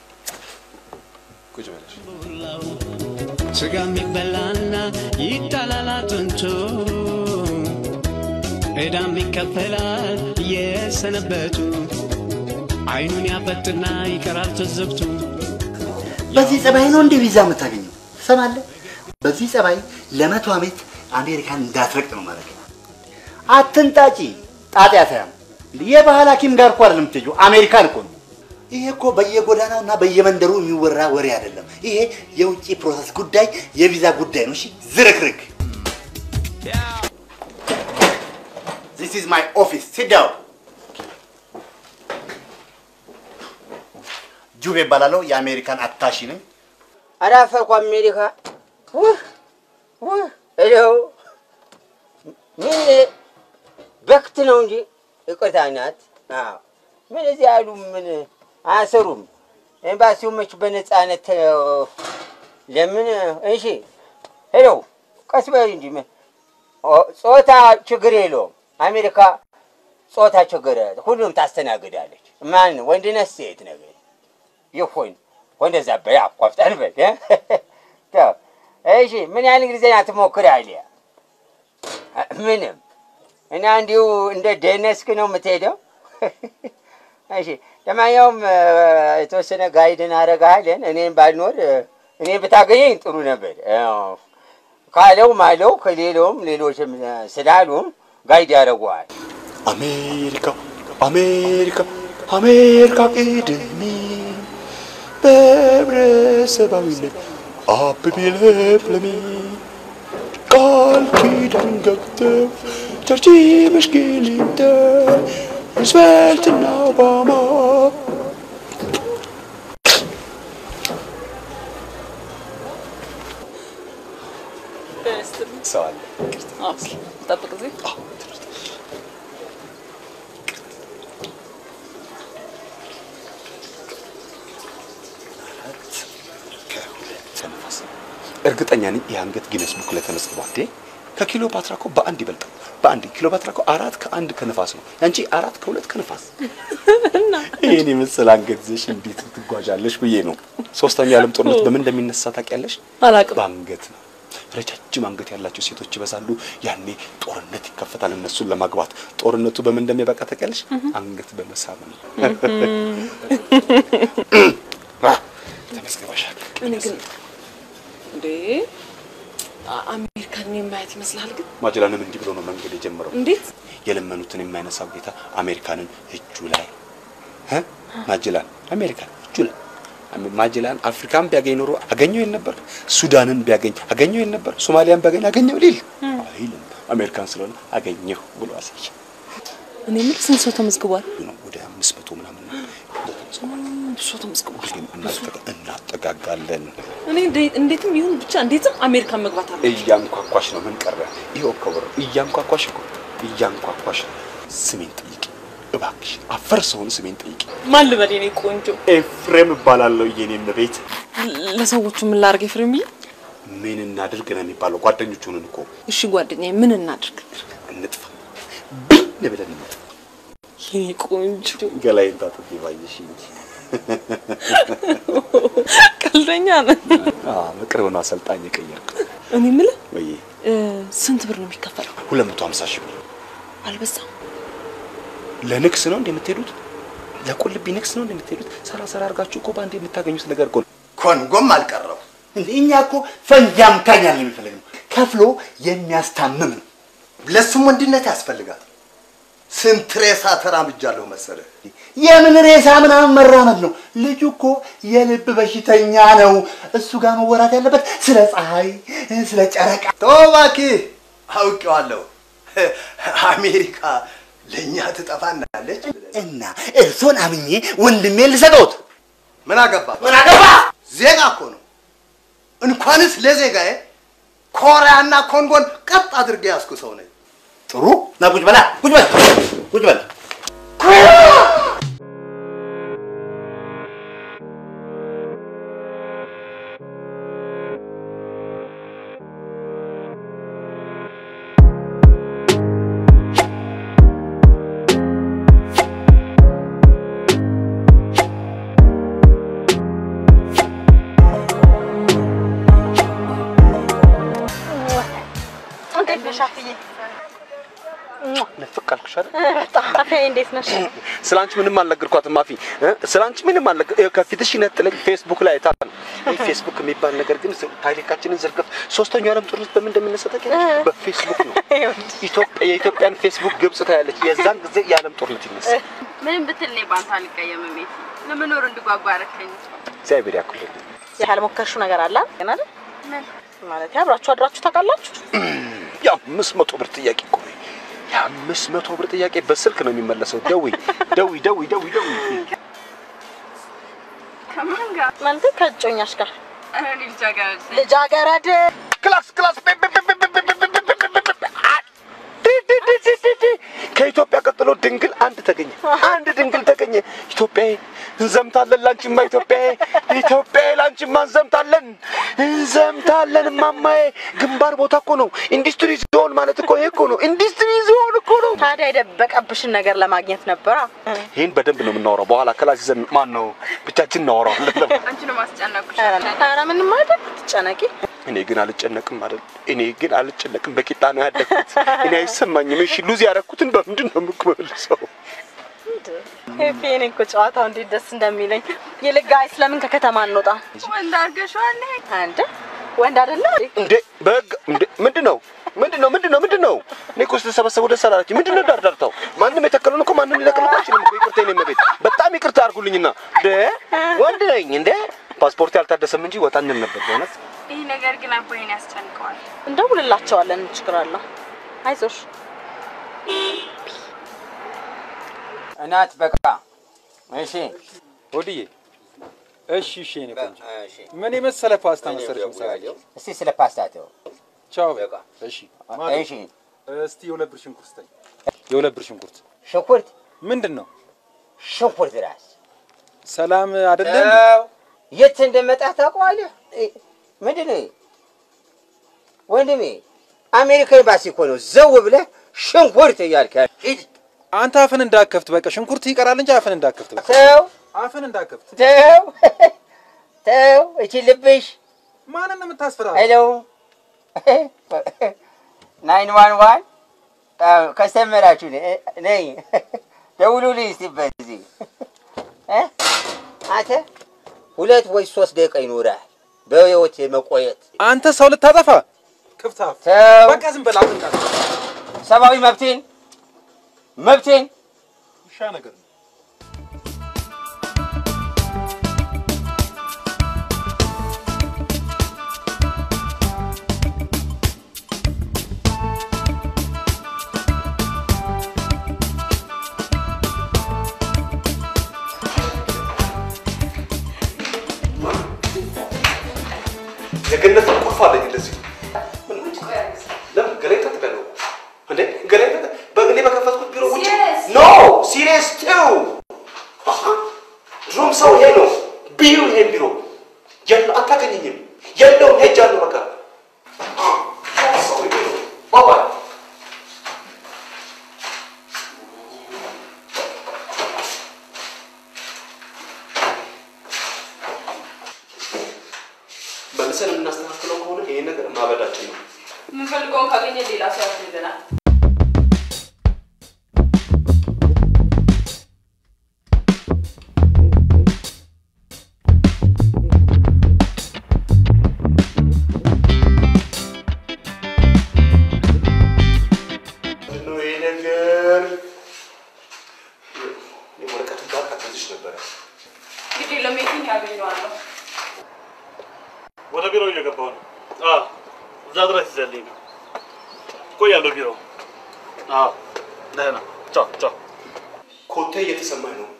ቁጭ በለሽ። ስጋ የሚበላና ይጣላል አጥንቶ ዕዳም ይከፈላል የሰነበቱ አይኑን ያፈጥና ይቀራል ተዘግቶ በዚህ ጸባይ ነው እንደ ቪዛ የምታገኘው ትሰማለህ? በዚህ ጸባይ ለመቶ ዓመት አሜሪካን እንዳትረግጥ ነው ማለት ነው። አትንጣጪ፣ ጣጤ አታያም። የባህል ሐኪም ጋር እኮ አይደለም የምትሄጂው፣ አሜሪካን እኮ ነው። ይሄ እኮ በየጎዳናው እና በየመንደሩ የሚወራ ወሬ አይደለም። ይሄ የውጭ ፕሮሰስ ጉዳይ፣ የቪዛ ጉዳይ ነው። እሺ፣ ዝርክርክ። ዚስ ኢዝ ማይ ኦፊስ ሲት ዳውን። ጁቤ እባላለሁ። የአሜሪካን አታሺ ነኝ። አላፈርኩ አሜሪካ ውህ ውህ እለው ምን በክት ነው እንጂ ይቅርታ ናት። አዎ ምን እዚህ ያሉ ምን አያሰሩም። ኤምባሲው መች በነፃነት ተ- ለምን እሺ ሄሎ ቀስ በል እንጂ ምን ኦ- ጾታ ችግር የለውም። አሜሪካ ጾታ ችግር ሁሉም ታስተናግዳለች። ማን ወንድነት ሴት ነገር ይሁን ወንደዛ በያ ቆፍጠን በል እ? ተው። እሺ ምን ያህል እንግሊዝኛ ትሞክራለህ? ምንም እና እንዲሁ እንደ ደነስክ ነው የምትሄደው? እሺ ለማንኛውም እ፣ የተወሰነ ጋይድን አረጋለን። እኔም ባልኖር እ፣ እኔን ብታገኘኝ ጥሩ ነበር። አዎ፣ ካለው ማለው ከሌለውም ሌሎችም እ፣ ስላሉም ጋይድ ያደርጉሃል። አሜሪካ አሜሪካ አሜሪካ ቅድሜ በህብረተሰባዊነት አብቢ ለምለሚ ቃል ኪዳን ገብተው ቸርቺ መሽክሊንተን ሩዝቬልትና ኦባማ በስመ እርግጠኛ ነኝ ይህ አንገት ጊነስ ቡክ ላይ ተመዝግቧል። እንዴ ከኪሎፓትራ እኮ በአንድ ይበልጣል። በአንድ ኪሎፓትራ እኮ አራት ከአንድ ከነፋስ ነው። ያንቺ አራት ከሁለት ከነፋስ። ይህን የመሰለ አንገት ይዘሽ እንዴት ትጓዣለሽ ብዬ ነው። ሶስተኛው የዓለም ጦርነት በምን እንደሚነሳ ታውቂያለሽ? አላውቅም። በአንገት ነው። ረጃጅም አንገት ያላቸው ሴቶች ይበዛሉ። ያኔ ጦርነት ይከፈታል እነሱን ለማግባት። ጦርነቱ በምን እንደሚያበቃ ታውቂያለሽ? አንገት በመሳብ ነው። ተመዝግበሻል። እኔ ግን እንዴ አ- አሜሪካን የማየት ይመስላል ግን ማጀላንም እንዲህ ብሎ ነው መንገድ የጀመረው። እንዴት የለመኑትን የማይነሳው ጌታ አሜሪካንን እጁ ላይ እ? ማጀላን አሜሪካን እጁ ላይ አሜ- ማጀላን አፍሪካን ቢያገኝ ኖሮ አገኘው ይል ነበር። ሱዳንን ቢያገኝ አገኘው ይል ነበር። ሶማሊያን ቢያገኝ አገኘው ሊል አይልም። አሜሪካን ስለሆነ አገኘሁ ብሎ አሳየ እኔ የምልህ ስንት ሰው ተመዝግቧል? ነው። ወደ አምስት መቶ ምናምን ነው ብዙ ሰው ተመዝግቧል። ግን እናጠጋ- እናጠጋጋለን። እኔ እንዴ- እንዴትም ይሁን ብቻ እንዴትም አሜሪካን መግባት አለ። እያንኳኳሽ ነው። ምን ቀረ? ይኸው ከወረ እያንኳኳሽ እኮ እያንኳኳሽ ነው። ስሜን ጠይቂ እባክሽ። አፈር ሰሆን ስሜን ጠይቂ። ማን ልበል የኔ ቆንጆ? ኤፍሬም እባላለሁ የኔ እመቤት። ለ- ለሰዎቹ ምን ላድርግ ኤፍሬምዬ? ምን እናድርግ ነው የሚባለው? ጓደኞች ሆነን እኮ እሺ ጓደኛዬ ምን እናድርግ? እንጥፋ ብን ብለን እንጥፋ። የኔ ቆንጆ ገላዬን ታጥቤ ባየሽ እንጂ ቀልደኛ ነህ። አዎ፣ በቅርብ ነው አሰልጣኝ የቀየርኩት። እኔ የምልህ ወይ እ፣ ስንት ብር ነው የሚከፈለው? ሁለት መቶ ሀምሳ ሺህ ብር አልበዛም? ለንግስ ነው እንደ የምትሄዱት? ለቁልቢ ንግስ ነው እንደ የምትሄዱት? ሰራ ሰራ አድርጋችሁ እኮ በአንድ የምታገኙት ነገር እኮ ነው። ኮንጎም አልቀረው። እንዴ እኛ እኮ ፈንጂ አምካኝ ያለ የሚፈልግ ነው። ከፍሎ የሚያስታምም ነው። ለሱም ወንድነት ያስፈልጋል። ስንት ሬሳ ተራምጃለሁ መሰለህ። የምን ሬሳ ምናምን መራመድ ነው? ልጁ እኮ የልብ በሽተኛ ነው። እሱ ጋር መወራት ያለበት ስለ ፀሐይ፣ ስለ ጨረቃ። ተው እባክህ፣ አውቄዋለሁ። አሜሪካ ለእኛ ትጠፋናለች እና እርሶን አምኜ ወንድሜ ልሰጠውት። ምን አገባ ምን አገባ? ዜጋ እኮ ነው። እንኳንስ ለዜጋዬ ኮሪያና ኮንጎን ቀጥ አድርጌ ያዝኩ ሰው ነኝ። ጥሩ ና ቁጭ በላ ቁጭ በል ቁጭ በል። እንዴት ነሽ አፍዬ? ንፍቅ አልኩሽ አይደል? በጣም አፍዬ እንዴት ነሽ? ስለ አንቺ ምንም አልነገርኳትም ማፊ እ? ስለ አንቺ ምንም አልነገር ይኸው ከፊትሽ ይነጥለኝ ፌስቡክ ላይ አይታ ነው። ይህ ፌስቡክ የሚባል ነገር ግን ስ- ታሪካችንን ዘርገፍ ሶስተኛው ዓለም ጦርነት በምን እንደሚነሳ ታውቂያለሽ? በፌስቡክ ነው። ኢትዮጵያ የኢትዮጵያን ፌስቡክ ግብጽ ታያለች። የዛን ጊዜ የዓለም ጦርነት ይነሳል። ምንም ብትል እኔ በአንተ አልቀየምም። ቤት ለመኖር እንድጓጓ አረከኝ። እግዚአብሔር ያክልልኝ። ያልሞከርሽው ነገር አለ ግን አይደል? ማለት አብራችሁ አድራችሁ ታውቃላችሁ? የአምስት መቶ ብር ጥያቄ እኮ ነው። የአምስት መቶ ብር ጥያቄ በስልክ ነው የሚመለሰው። ደዊ ደዊ ደዊ ደዊ ደዊ ከማን ጋር? ማለት ከእጮኛሽ ጋር ኧረ እኔ ልጃገረድ ነኝ። ልጃገረድ ክላስ ክላስ ከኢትዮጵያ ቀጥሎ ድንግል አንድ ተገኘ። አንድ ድንግል ተገኘ። ኢትዮጵያዬ እንዘምታለን፣ ላንቺማ ኢትዮጵያዬ፣ ኢትዮጵያዬ ላንቺማ እንዘምታለን፣ እንዘምታለን ማማዬ። ግንባር ቦታ እኮ ነው። ኢንዱስትሪ ዞን ማለት እኮ ይሄ እኮ ነው። ኢንዱስትሪ ዞን እኮ ነው። ታዲያ የደበቀብሽን ነገር ለማግኘት ነበራ። ይህን በደንብ ነው የምናወራው። በኋላ ክላስ ይዘን ማን ነው ብቻችን እናወራዋለን። አንቺ ነው ማስጨነቁሽ። ኧረ ምንም አይደል፣ ትጨነቂ። እኔ ግን አልጨነቅም አይደል? እኔ ግን አልጨነቅም። በቂጣ ነው ያደግኩት። እኔ አይሰማኝም። እሺ ሉዝ ያደረኩትን በምንድን ነው የምመልሰው? ሄፒ እኔ እኮ ጨዋታው እንዴት ደስ እንደሚለኝ። ይልቅ ጋይስ ለምን ከከተማ እንወጣ? ወንድ አድርገሽዋል። አንድ ወንድ አይደለ እንዴ በህግ እንዴ ምንድን ነው ምንድን ነው ምንድን ነው ምንድን ነው? እኔ እኮ ስተሰበሰቡ ደስ አላላችሁ። ምንድን ነው ዳርዳርታው? ማንም የተከለውን እኮ ማንም ሊነቅል እኮ አይችልም እኮ። ይቅርታ የኔ እመቤት፣ በጣም ይቅርታ አድርጉልኝና እንዴ ወንድ ነኝ እንዴ ፓስፖርት ያልታደሰም እንጂ ወጣ እንል ነበር በእውነት። ይህ ነገር ግን አባይን ያስጨንቀዋል። እንደውልላቸዋለን። ምን ችግር አለው? አይዞሽ እናት በቃ እሺ ወድዬ እሺ እሺ የኔ ቆንጆ ምን የመሰለ ፓስታ መሰለሽ መሰለኝ እስቲ ስለ ፓስታ ተው ቻው እሺ እሺ እስቲ የሁለት ብር ሽንኩርት ስጠኝ የሁለት ብር ሽንኩርት ሽንኩርት ምንድን ነው ሽንኩርት ራስ ሰላም አይደለም ተው። የት እንደመጣ ታውቀዋለህ? እ፣ ምንድን ነው? ወንድሜ አሜሪካ ኤምባሲ እኮ ነው ዘው ብለህ ሽንኩርት እያልክ ያለ ሂድ። አንተ አፍን እንዳከፍት በቃ ሽንኩርት ይቀራል እንጂ አፍን እንዳከፍት በቃ። ተው አፍን እንዳከፍት ተው ተው። እቺ ልብሽ ማንን ነው የምታስፈራራው? ሄሎ ናይን ዋን ዋን ከስተመራችሁ ነኝ። ደውሉልኝ እስቲ በዚህ እ? አንተ ሁለት ወይ ሶስት ደቂቃ ይኖራል በህይወት የመቆየት አንተ ሰው ልታጠፋ ክፍታፍ ተው። በቃ ዝም በል አፍን እንዳከፍት። ሰብአዊ መብቴን መብቴን ውሻ ነገር ነው። የገነት ቁልፍ አለኝ እንደዚህ ለምን ገላይ ታጥቃለሁ እንዴ ገላይ ታጥ በእኔ በከፈትኩት ቢሮ ውጭ ኖ ሲሪየስ ቱ ድሮም ሰው ይሄ ነው ቢዩ ይሄን ቢሮ የለ አታገኘኝም የለውም ሄጃለሁ በቃ ሰው ይሄ ነው ባባይ መልሰን የምናስተካክለው ከሆነ ይሄን ነገር ማበዳችን ነው የምንፈልገውን ካገኘ ሌላ ሰው ያስይዘናል። ምንድነው ይሄ ነገር ወረቀቱ ጋር ቀጥልሽ ነበረ እንግዲህ ለሜቲንግ ያገኘዋለሁ። ወደ ቢሮ እየገባሁ ነው። አዎ እዛ ድረስ ይዘልኝ ነው። እቆያለሁ ቢሮ። አዎ ደህና። ቻው ቻው። ኮቴ እየተሰማኝ ነው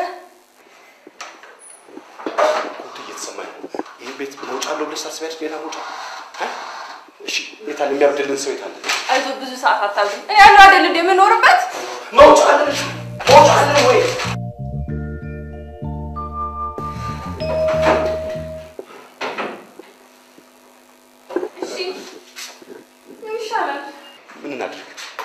ኮቴ እየተሰማኝ ነው ይህ ቤት መውጫ አለው ብለሽ ታስቢያለሽ ሌላ መውጫ እ? እሺ የታለ የሚያብድልን ሰው የታለ አይዞህ ብዙ ሰዓት አታብዝም። እኔ ያለው አይደል እንደ የምኖርበት መውጫ አለሽ መውጫ አለ ወይ እሺ ምን ይሻላል? ምን እናድርግ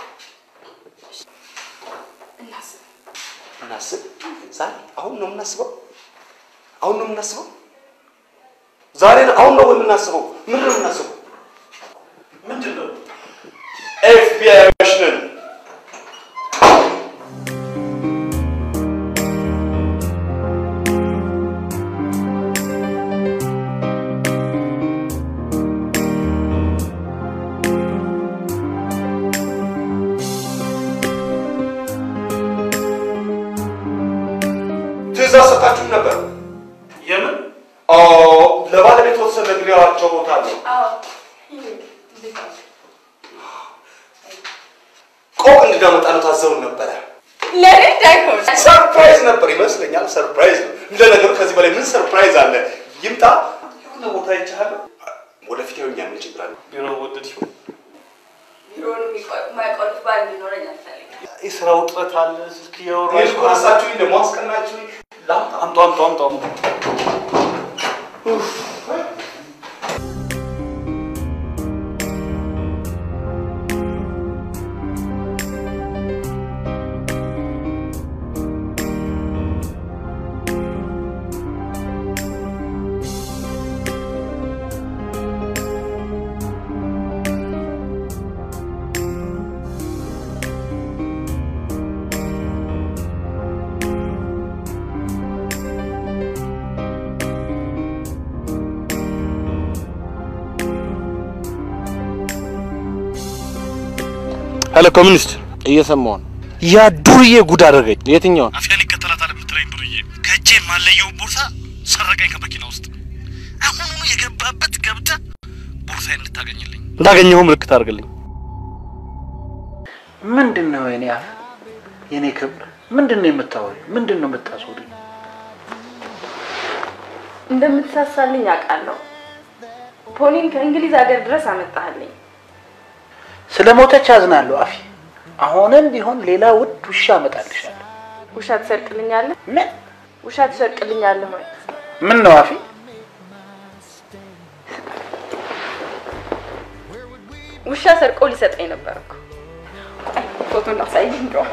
እናስብ። እናስብ ዛሬ አሁን ነው የምናስበው አሁን ነው የምናስበው ዛሬ ነው አሁን ነው የምናስበው ምንድን ነው የምናስበው ምንድን ነው ኤፍቢአይዎች ነን ትእዛዝ ሰጣችሁ ነበር የምን ኦ ለባለቤት ወሰን ነግሬዋቸው ታለሁ አዎ ቆቅ እንድናመጣሉ ታዘውን ነበረ ለኔ እንዳይሆን ሰርፕራይዝ ነበር ይመስለኛል ሰርፕራይዝ ነው እንደ ነገሩ ከዚህ በላይ ምን ሰርፕራይዝ አለ ይምጣ የሆነ ቦታ ይቻላል ወደፊት ይኸው እኛ ምን ችግር አለ ቢሮ ወደድሽው? ቢሮውን የማይቆልፍ ባል እንዲኖረኝ አልፈልግም። የስራ ውጥረት አለ። ስልክ እያወራሁ ይሄን እኮ ረሳችሁኝ ደግሞ አስቀናችሁኝ ላምጣ አምጣ አምጣ አምጣ አምጣ። ሄሎ ኮሚኒስት፣ እየሰማሁ ነው። ያ ዱርዬ ጉድ አደረገኝ። የትኛውን? አፍያን ይከተላታል የምትለኝ ዱርዬ ከእጄ የማለየውን ቦርሳ ሰረቀኝ ከመኪና ውስጥ። አሁኑኑ የገባበት ገብተህ ቦርሳዬን እንድታገኝልኝ እንዳገኘኸው ምልክት አድርግልኝ። ምንድን ነው የኔ አፍ የኔ ክብር ምንድን ነው የምታወሪው? ምንድን ነው የምታስወሪው? እንደምትሳሳልኝ አውቃለሁ። ፖኒን ከእንግሊዝ ሀገር ድረስ አመጣህልኝ። ስለ ሞተች አዝናለሁ አፊ። አሁንም ቢሆን ሌላ ውድ ውሻ አመጣልሻለሁ። ውሻ ትሰርቅልኛለህ? ምን ውሻ ትሰርቅልኛለህ ወይ? ምን ነው አፊ? ውሻ ሰርቆ ሊሰጠኝ ነበር እኮ። ቆይ ፎቶ እንዳሳየኝ እንደው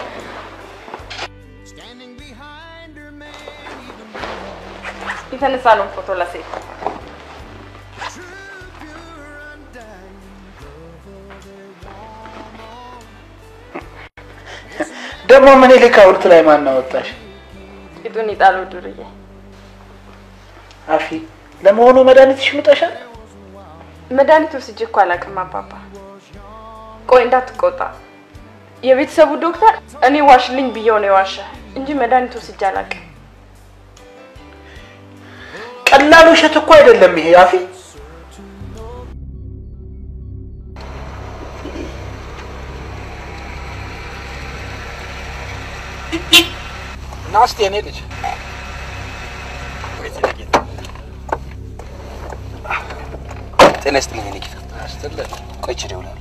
የተነሳ ነው ፎቶ ላሳይ። ደግሞ ምኒልክ ሐውልት ላይ ማን አወጣሽ? ቂጡን ይጣለው ዱርዬ። አፊ ለመሆኑ መድኃኒትሽ ምጠሻል? መድኃኒት ወስጄ እኮ አላውቅም አባባ። ቆይ እንዳትቆጣ፣ የቤተሰቡ ዶክተር እኔ ዋሽልኝ ብየው ነው የዋሸ እንጂ መድኃኒት ወስጄ አላውቅም። ቀላል ውሸት እኮ አይደለም ይሄ አፊ። ና እስኪ የኔ ልጅ ጤና ይስጥልኝ የኔ ጌታ። ቆይ ችል ይውላል።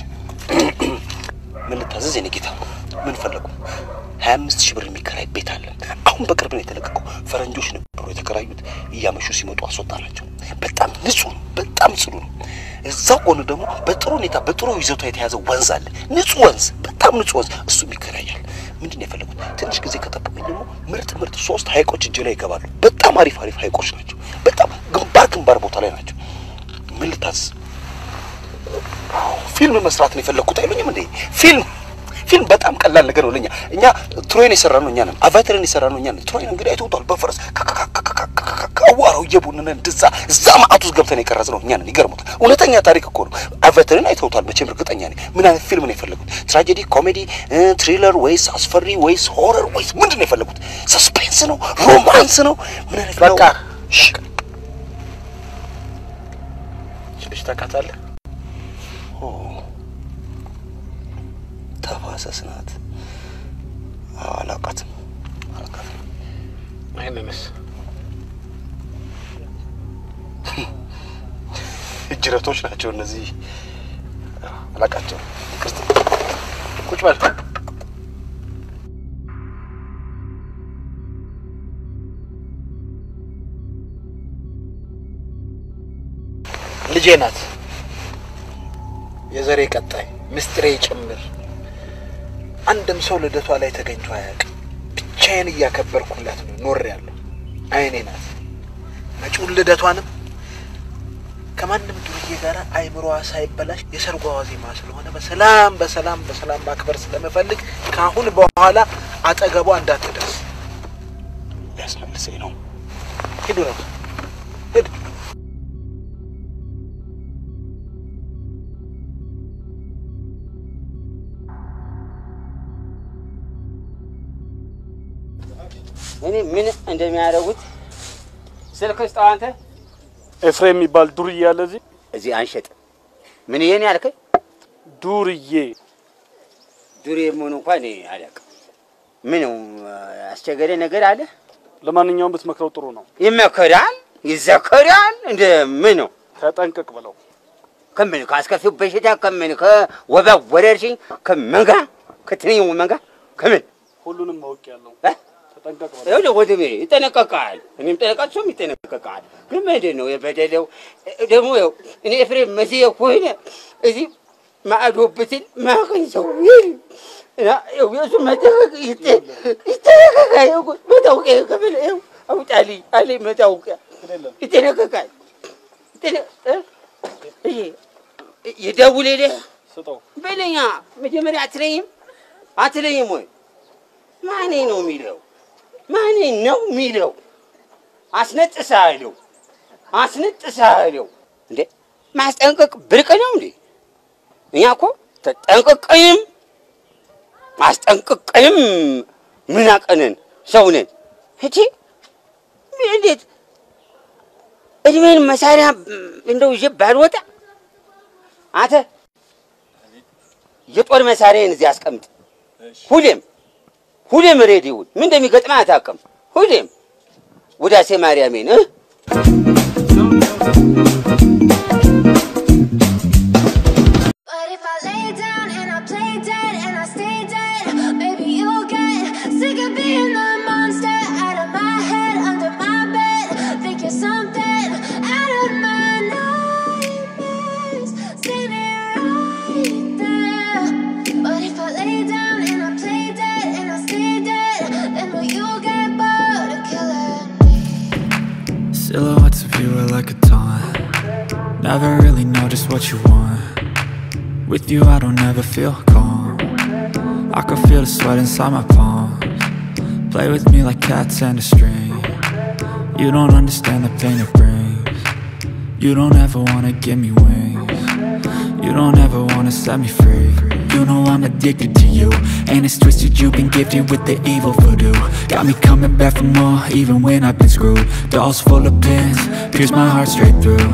ምን ልታዘዝ የኔ ጌታ? ምን ፈለጉ? ሀያ አምስት ሺህ ብር የሚከራይ ቤት አለ። አሁን በቅርብ ነው የተለቀቀው። ፈረንጆች ነበሩ የተከራዩት። እያመሹ ሲመጡ አስወጣናቸው። በጣም ንጹህ ነው። በጣም ጽዱ ነው። እዛው ጎን ደግሞ በጥሩ ሁኔታ በጥሩ ይዘቷ የተያዘ ወንዝ አለ። ንጹህ ወንዝ፣ በጣም ንጹህ ወንዝ። እሱም ይከራያል። ምንድን ነው የፈለጉት? ትንሽ ጊዜ ከጠበቁኝ ደግሞ ምርጥ ምርጥ ሶስት ሀይቆች እጅ ላይ ይገባሉ። በጣም አሪፍ አሪፍ ሀይቆች ናቸው። በጣም ግንባር ግንባር ቦታ ላይ ናቸው። ምን ልታዝዝ? ፊልም መስራት ነው የፈለግኩት አይሉኝም እንዴ? ፊልም ፊልም በጣም ቀላል ነገር ነው ለኛ። እኛ ትሮይን የሰራ ነው እኛ ነን። አቫተርን የሰራ ነው እኛ ነን። ትሮይን እንግዲህ አይተውታል። በፈረስ ከአዋራው እየቡንን እንደዛ እዛ ማዕት ውስጥ ገብተን የቀረጽ ነው እኛ ነን። ይገርሙታል። እውነተኛ ታሪክ እኮ ነው። አቫተርን አይተውታል መቼም እርግጠኛ ነኝ። ምን አይነት ፊልም ነው የፈለጉት? ትራጀዲ፣ ኮሜዲ፣ ትሪለር ወይስ አስፈሪ ወይስ ሆረር ወይስ ምንድን ነው የፈለጉት? ሰስፔንስ ነው? ሮማንስ ነው? ምን አይነት በቃ ልጅ ታውቃታለህ? ተፋሰስ ናት። አላውቃትም አላውቃትም። ይህንንስ እጅረቶች ናቸው እነዚህ። አላውቃቸውም። ይቅርታ። ቁጭ በል። ልጄ ናት፣ የዘሬ ቀጣይ ምስጢሬ ጭምር። አንድም ሰው ልደቷ ላይ ተገኝቶ አያውቅም። ብቻዬን እያከበርኩላት ነው ኖሬያለሁ። አይኔ ናት። መጪውን ልደቷንም ከማንም ዱርዬ ጋር አይምሮዋ ሳይበላሽ የሰርጓ ዋዜማ ስለሆነ በሰላም በሰላም በሰላም ማክበር ስለምፈልግ ከአሁን በኋላ አጠገቧ እንዳትደርስ። ሊያስመልሰኝ ነው። ሂዱ ነው ሂድ። እኔ ምን እንደሚያደርጉት ስልክ ስጠው አንተ። ኤፍሬም የሚባል ዱርዬ አለ እዚህ እዚህ አንሸጥ። ምን ይሄን ያልከኝ? ዱርዬ ዱርዬ መሆኑ እንኳን እኔ አላውቅም። ምን አስቸገረ ነገር አለ? ለማንኛውም ብትመክረው ጥሩ ነው። ይመከራል፣ ይዘከራል። እንደ ምን ነው? ተጠንቀቅ ብለው ከምን ከአስከፊው በሽታ ከምን ከወባ ወረርሽኝ ከምን ጋር ከትንኝ መንጋ ከምን ሁሉንም ማወቅ ያለው ተጠንቀቅ ብለው ይኸውልህ ወንድሜ ይጠነቀቃል። እኔም ጠነቃት፣ እሱም ይጠነቀቃል። ግን ምንድን ነው የበደለው? ደግሞ ይኸው እኔ ኤፍሬም መሲህ ከሆነ እዚህ ማዕዶ ብትል ማቀኝ ሰው ይል እና ይኸው የእሱ መጠንቀቅ ይጠ- ይጠነቀቃል። ይኸው መታወቂያ ከፍል ይኸው አውጣልኝ አለኝ መታወቂያ ይጠነቀቃል። ይጠነ- እ? እሺ ይደውልልህ ስጠው። በለኛ መጀመሪያ አትለይም አትለይም ወይ ማኔ ነው የሚለው ማኔ ነው የሚለው አስነጥሳለሁ አስነጥሳለሁ እንዴ ማስጠንቀቅ ብርቅ ነው እንዴ እኛ እኮ ተጠንቅቀንም ማስጠንቅቀንም ምናቀንን ሰው ነን እቺ እንዴት እድሜን መሳሪያ እንደው ይዤ ባልወጣ አንተ የጦር መሳሪያን እዚህ አስቀምጥ። ሁሌም ሁሌም ሬዲዮን ምን እንደሚገጥመህ አታውቅም። ሁሌም ውዳሴ ማርያሜን እ But if I lay down and I play dead and I stay dead, maybe you'll get sick of being the monster out of my head, under my bed. Think you're something out of my nightmares. Standing right Never really know just what you want. With you, I don't ever feel calm. I can feel the sweat inside my palms. Play with me like cats and a string. You don't understand the pain it brings. You don't ever wanna give me wings. You don't ever wanna set me free. You know I'm addicted to you. And it's twisted, you've been gifted with the evil voodoo. Got me coming back for more, even when I've been screwed. Dolls full of pins, pierce my heart straight through.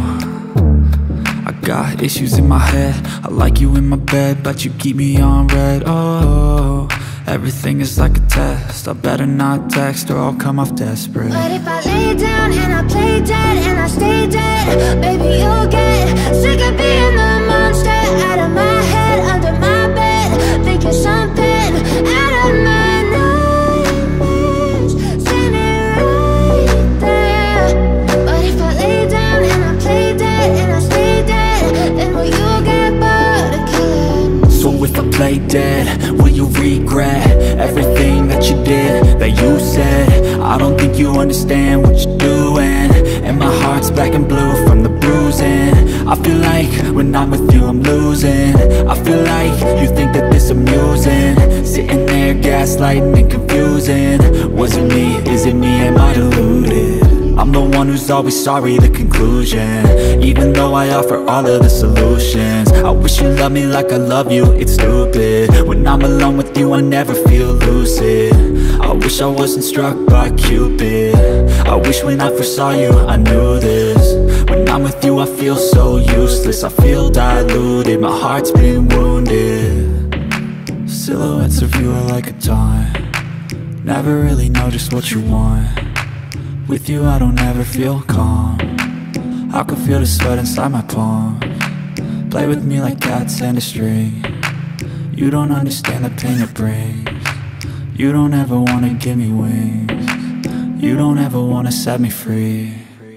I got issues in my head I like you in my bed But you keep me on red Oh, everything is like a test I better not text or I'll come off desperate But if I lay down and I play dead and I stay dead, baby, you'll get sick of being the monster out of my head, under my bed, thinking something out of my nightmares, standing right there. But if I lay down and I play dead and I stay dead, then will you get bored of killing? So if I play dead, will you regret everything that you did, that you said? I don't think you understand what you're doing And my heart's black and blue from the bruising I feel like when I'm with you I'm losing I feel like you think that this amusing Sitting there gaslighting and confusing Was it me? Is it me? Am I deluded? I'm the one who's always sorry, the conclusion Even though I offer all of the solutions I wish you loved me like I love you, it's stupid When I'm alone with you, I never feel lucid I wish I wasn't struck by Cupid I wish when I first saw you, I knew this When I'm with you, I feel so useless I feel diluted, my heart's been wounded Silhouettes of you are like a taunt Never really know just what you want with you I don't ever feel calm I can feel the sweat inside my palms Play with me like cats and a string You don't understand the pain it brings You don't ever wanna give me wings You don't ever wanna set me free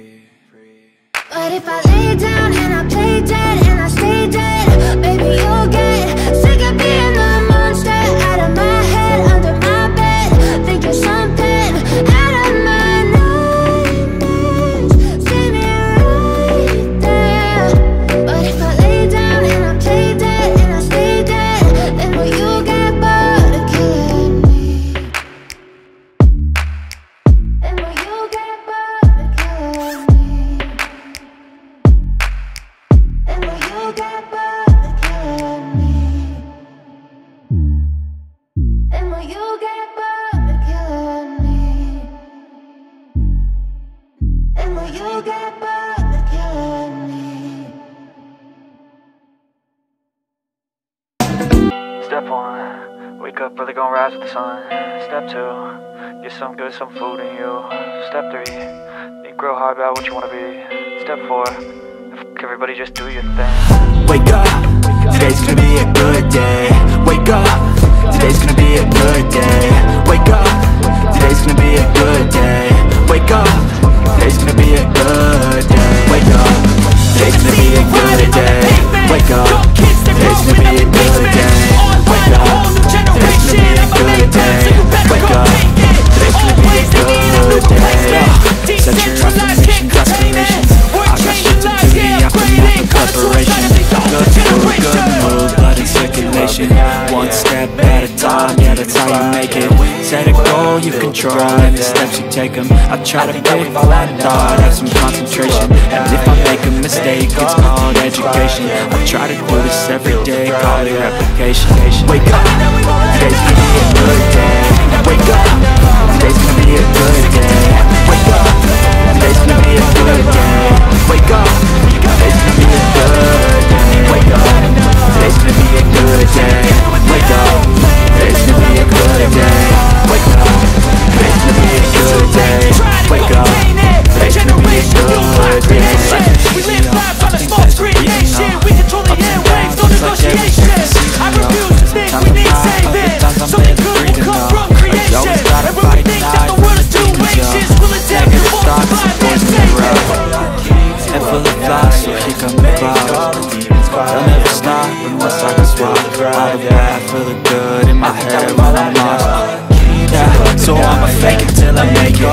But if I lay down and I play dead and I stay dead, baby, you'll get sick of being the monster out of my head, under my bed, thinking something out of my nightmares, standing right there. But if I lay down and I play dead and I stay dead, then will you get bored of killing me? Then will you get bored of killing me? Then will you get bored of killing me? Then will you get bored of killing me? Then will you get bored of killing me? Step one, wake up early, gonna rise with the sun. Step two, get some good, some food in you. Step three, think real hard about what you wanna be. Step four, f- everybody just do your thing. Wake up, today's gonna be a good day. Wake up, today's gonna be a good day. Wake up, today's gonna be a good day. Wake up, today's gonna be a good day. Wake up, today's gonna be a good day. Wake up, today's gonna be a good day. Wake up, today's gonna be a good day. Wake up, today's gonna be a good day. Set your affirmations, aspirations. I got shit to do, yeah, I put out the preparation. Good food, good mood, blood in circulation. One step at a time, yeah, that's how you make it. Set a goal, you control every steps you take them. I try to pick one thought, have some concentration. And if I make a mistake, it's called education. I try to do this every day, call it replication. Wake up, today's gonna be a good day. Wake up, today's gonna be a good day. Wake up, today's gonna be a good day. Wake up, today's gonna be a good day. Wake up, today's gonna be a good day. Wake up, today's gonna be a good day. Wake up, today's gonna be a good day. Wake up, today's gonna be a good day. We live lives on a small creation. We control the airwaves, no negotiation. I refuse to think we need saving. Something good will come from creation. And when we think that the world is too anxious, we'll adapt and multiply and save it. and full of flies, so here come the clouds. They'll never stop unless I can swap all the bad for the good in my head when I'm lost. Yeah, so I'ma fake it till I make it.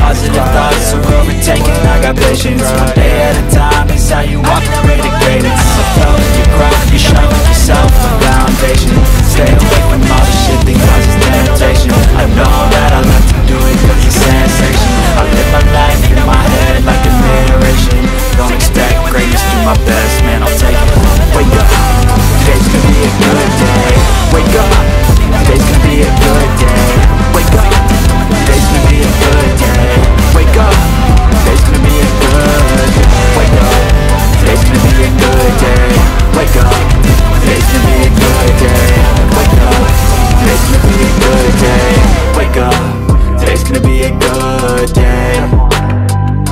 positive thoughts are overtaken I got patience, one day at a time Is how you operate at greatness I fell in your growth, you show yourself a foundation Stay away from all the shit that causes temptation I know that I love to do it cause it's sensation I live my life in my head like a narration Don't expect greatness, do my best, man, I'll take it Wake up, today's gonna be a good day Wake up, today's gonna be a good day Wake up, today's gonna be a good day Wake up, today's gonna be a good Wake up, today's gonna be a good day Wake up, today's gonna be a good day Wake up, today's gonna be a good day Wake up, today's gonna be a good day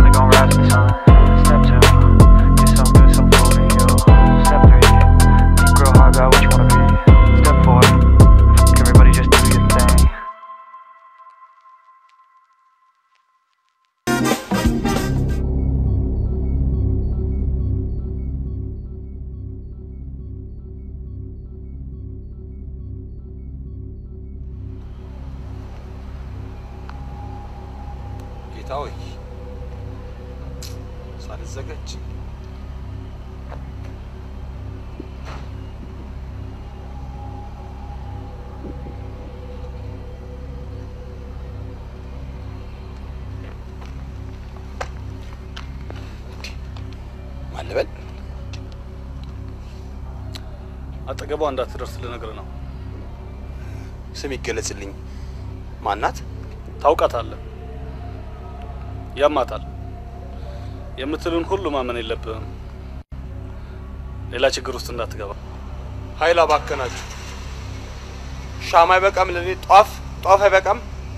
ጌታ ሆይ ሳልዘጋጅ ማን ልበል? አጠገቧ እንዳትደርስ ልነግርህ ነው። ስም ይገለጽልኝ። ማናት? ታውቃታለህ፣ ያማታል። የምትልን ሁሉ ማመን የለብህም። ሌላ ችግር ውስጥ እንዳትገባ። ኃይል አባከናችሁ። ሻማ አይበቃም ለኔ? ጧፍ ጧፍ አይበቃም?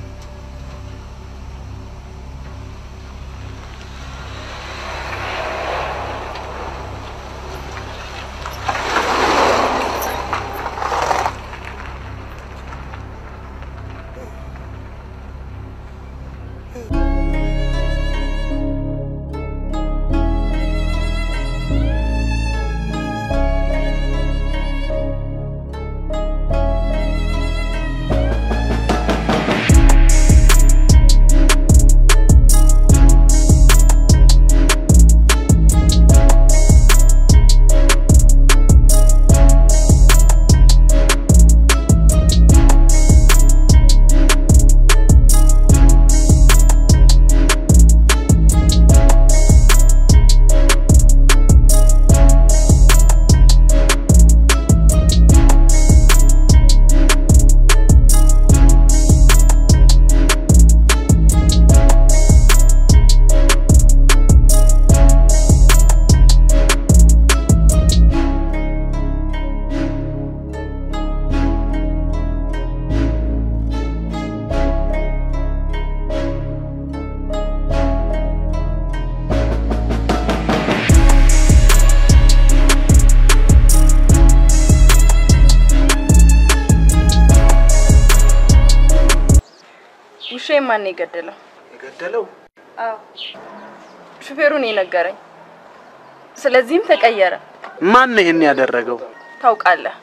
ውሻዬን ማን ነው የገደለው? የገደለው አዎ ሹፌሩን የነገረኝ። ስለዚህም ተቀየረ። ማን ነው ይሄን ያደረገው? ታውቃለህ፣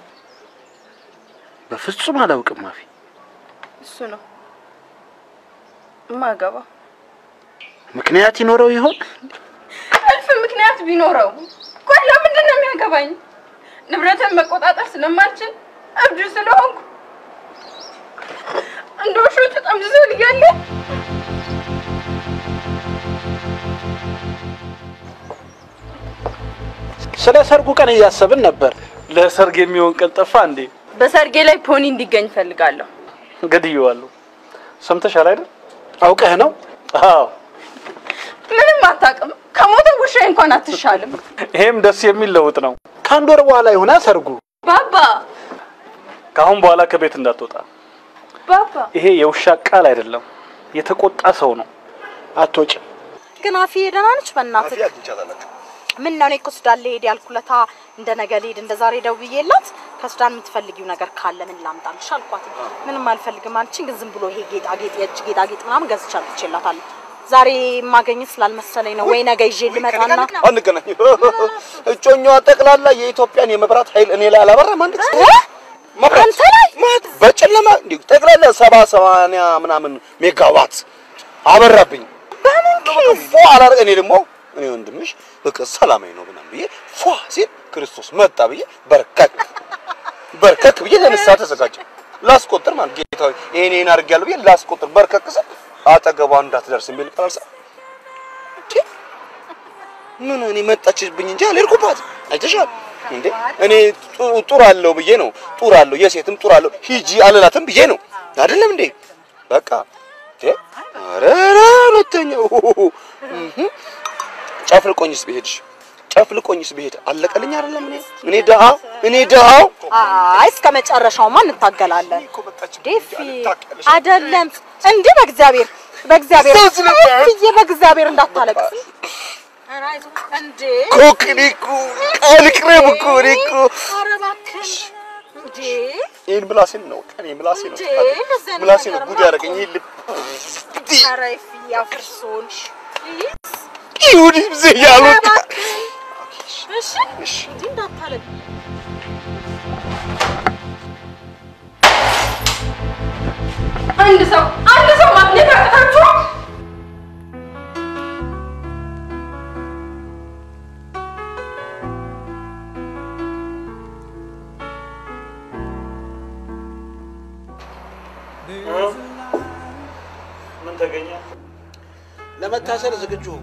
በፍጹም አላውቅም። ማፊ እሱ ነው እማገባው። ምክንያት ይኖረው ይሆን? እልፍ ምክንያት ቢኖረው ቆይ ለምንድን ነው የሚያገባኝ? ንብረትን መቆጣጠር ስለማልችል እብድ ስለሆንኩ እንደ ውሾቹ ጠምዝዞ ልያለ ስለ ሰርጉ ቀን እያሰብን ነበር። ለሰርግ የሚሆን ቀን ጠፋ እንዴ? በሰርጌ ላይ ፖኒ እንዲገኝ ፈልጋለሁ። ገድየዋለሁ። ሰምተሻል አይደል? አውቀህ ነው? አዎ። ምንም አታውቅም። ከሞተ ውሻዬ እንኳን አትሻልም። ይሄም ደስ የሚል ለውጥ ነው። ከአንድ ወር በኋላ ይሆና ሰርጉ። ባባ ከአሁን በኋላ ከቤት እንዳትወጣ። ባባ ይሄ የውሻ ቃል አይደለም፣ የተቆጣ ሰው ነው። አትወጭም። ግን አፊዬ ደህና ነች? በእናትህ ምን ነው እኔ እኮ ሱዳን ልሄድ ያልኩለታ እንደ ነገ ልሄድ እንደ ዛሬ ደውዬላት ከሱዳን የምትፈልጊው ነገር ካለ ምን ላምጣልሽ አልኳት። ምንም አልፈልግም አለችኝ። ግን ዝም ብሎ ይሄ ጌጣጌጥ የእጅ ጌጣጌጥ ምናምን ገዝቻ ልቼላታለሁ። ዛሬ የማገኘት ስላልመሰለኝ ነው ወይ ነገ ይዤ ልመጣና አንገናኝ። እጮኛዋ ጠቅላላ የኢትዮጵያን የመብራት ኃይል እኔ ላይ አላበራም። አንድ ጊዜ መብራት በጨለማ እንዲሁ ጠቅላላ ሰባ ሰማንያ ምናምን ሜጋዋት አበራብኝ። ፏ አላረ እኔ ደግሞ እኔ ወንድምሽ በቃ ሰላማዊ ነው ምናምን ብዬ ፏ ሲል ክርስቶስ መጣ ብዬ በርከክ በርከክ ብዬ ለንስሐ ተዘጋጀሁ። ላስቆጥር ማለት ጌታ ሆይ ይሄን ይሄን አድርጌያለሁ ብዬ ላስቆጥር በርከክ ስል አጠገቧ እንዳትደርስ የሚል ቃል አልሰ ምን እኔ መጣችብኝ እንጂ አልሄድኩባትም። አይተሻል እንዴ እኔ ጡ- ጡር አለው ብዬ ነው ጡር አለው የሴትም ጡር አለው ሂጂ አልላትም ብዬ ነው አይደለም እንዴ በቃ እንዴ ኧረ ኧረ ሁለተኛው እህ ጨፍልቆኝስ ብሄድሽ ጨፍልቆኝስ ብሄድ አለቀልኝ አይደለም እኔ እኔ ድሃው እኔ ድሃው አይ እስከ መጨረሻውማ እንታገላለን። ዴፊ አይደለም እንዴ! በእግዚአብሔር በእግዚአብሔር እትዬ በእግዚአብሔር እንዳታለቅስ ኧረ አይዞህ እንዴ! ኮክ እኔ እኮ አልቅረብ እኮ እኔ እኮ ኧረ እባክሽ እንዴ! ይህን ምላሴን ነው ቀኔ ምላሴ ነው እንዴ! እንደዚህ አይነት ምላሴ ነው ነገርማ ጉድ ያደረገኝ ይህ ልብ ኧረ ይፍዬ አፍርሶን ይሁን ይብዜ ያሉት እሺ እሺ እንዴ እንዳታለቅስ አንድ ሰው አንድ ሰው ማግኘት አቅታችሁ ምን ተገኘ? ለመታሰር ዝግጁ ሁኑ።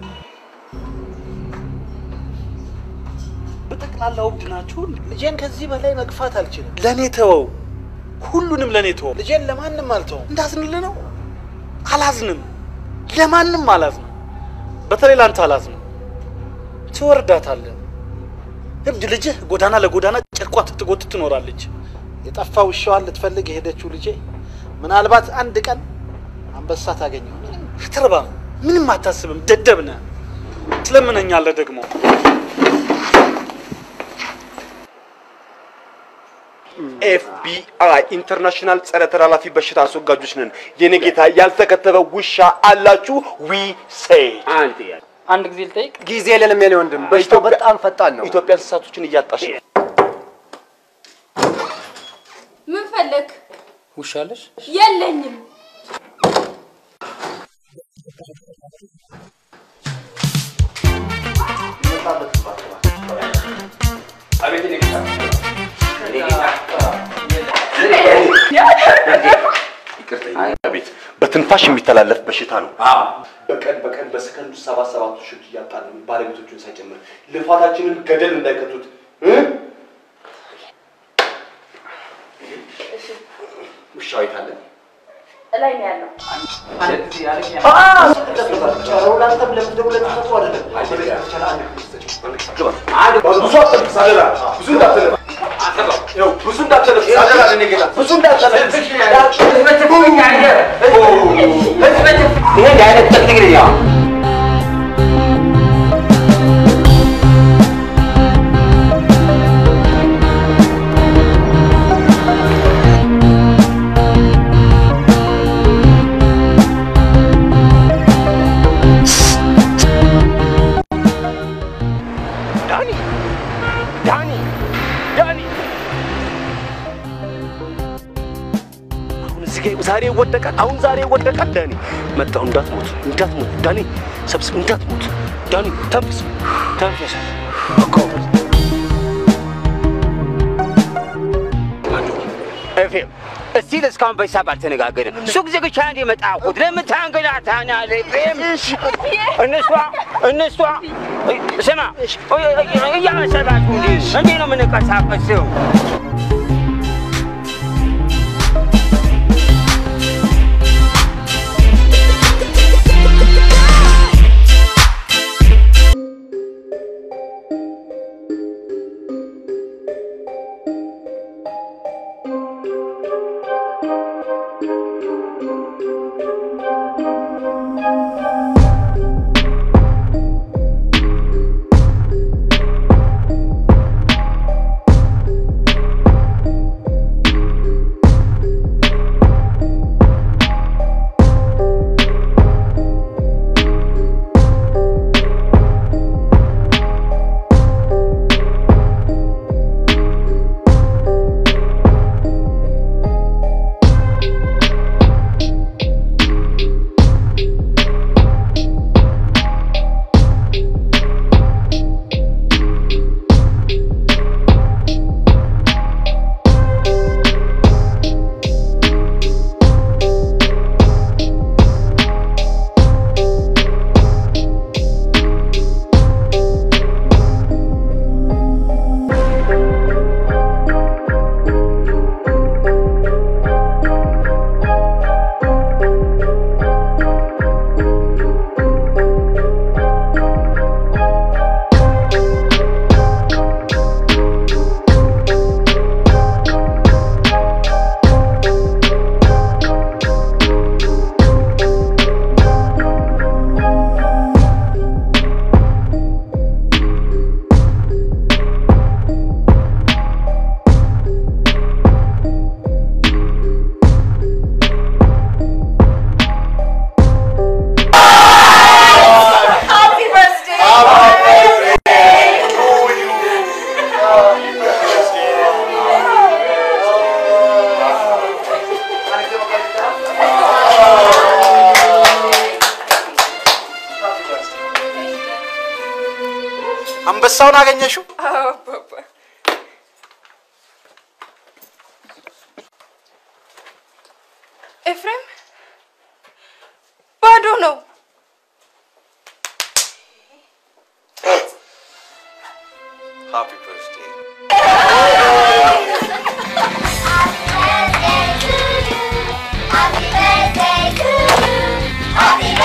በጠቅላላ እብድ ናችሁ። ልጄን ከዚህ በላይ መግፋት አልችልም። ለእኔ ተወው፣ ሁሉንም ለእኔ ተወው። ልጄን ለማንም አልተውም። እንዳዝንልህ ነው። አላዝንም፣ ለማንም አላዝንም። በተለይ ለአንተ አላዝንም። ትወርዳታለህ። እብድ ልጅህ ጎዳና ለጎዳና ጨርቋ ትጎትት ትኖራለች። የጠፋ ውሻዋን ልትፈልግ የሄደችው ልጄ ምናልባት አንድ ቀን አንበሳ ታገኘው። አትረባም፣ ምንም አታስብም፣ ደደብ ነህ። ትለምነኛለህ ደግሞ ኤፍቢአይ ኢንተርናሽናል ጸረ ተላላፊ በሽታ አስወጋጆች ነን። የኔ ጌታ ያልተከተበ ውሻ አላችሁ? ዊ ሴይ አንድ አንድ ጊዜ ልጠይቅ። ጊዜ የለንም የኔ ወንድም፣ በሽታው በጣም ፈጣን ነው። ኢትዮጵያ እንስሳቶችን እያጣች ነው። ምን ፈለግ? ውሻ አለሽ? የለኝም። አቤት የኔ ጌታ የኔ ጌታ ይቅርታ አቤት በትንፋሽ የሚተላለፍ በሽታ ነው። በቀን በቀን በሰከንዱ ሰባት ሰባት ውሾች እያጣን ነው፣ ባለቤቶቹን ሳይጨምር ልፋታችንን ገደል እንዳይከቱት እ? ውሻው የት አለ? እላይ ነው ያለው። ብዙ እንዳትለፍ ብዙ እንዳትለፍ ይሄ አይነት ጥቅጥቅ ነው። ዳኒ ዳኒ ዳኒ አሁን እዚህ ጋር ዛሬ ይወደቃል። አሁን ዛሬ ይወደቃል። ዳኒ መጣሁ። እንዳትሞት እንዳትሞት ዳኒ ሰብስብ፣ እንዳትሞት ዳኒ ተንፍስ ተንፍስ። ኤፍሬም እስቲ እስካሁን በሂሳብ አልተነጋገርም። ሱቅ ዘግቼ አንድ የመጣሁት ለምን ታንገላታናለህ? ኤፍሬም እነሷ እነሷ ስማ እያመሰላችሁ እንዴ እንዴ ነው የምንንቀሳቀሰው? አንበሳውን አገኘሽው? አዎ አባባ። ኤፍሬም ባዶ ነው። ሃፒ በርዝዴይ Happy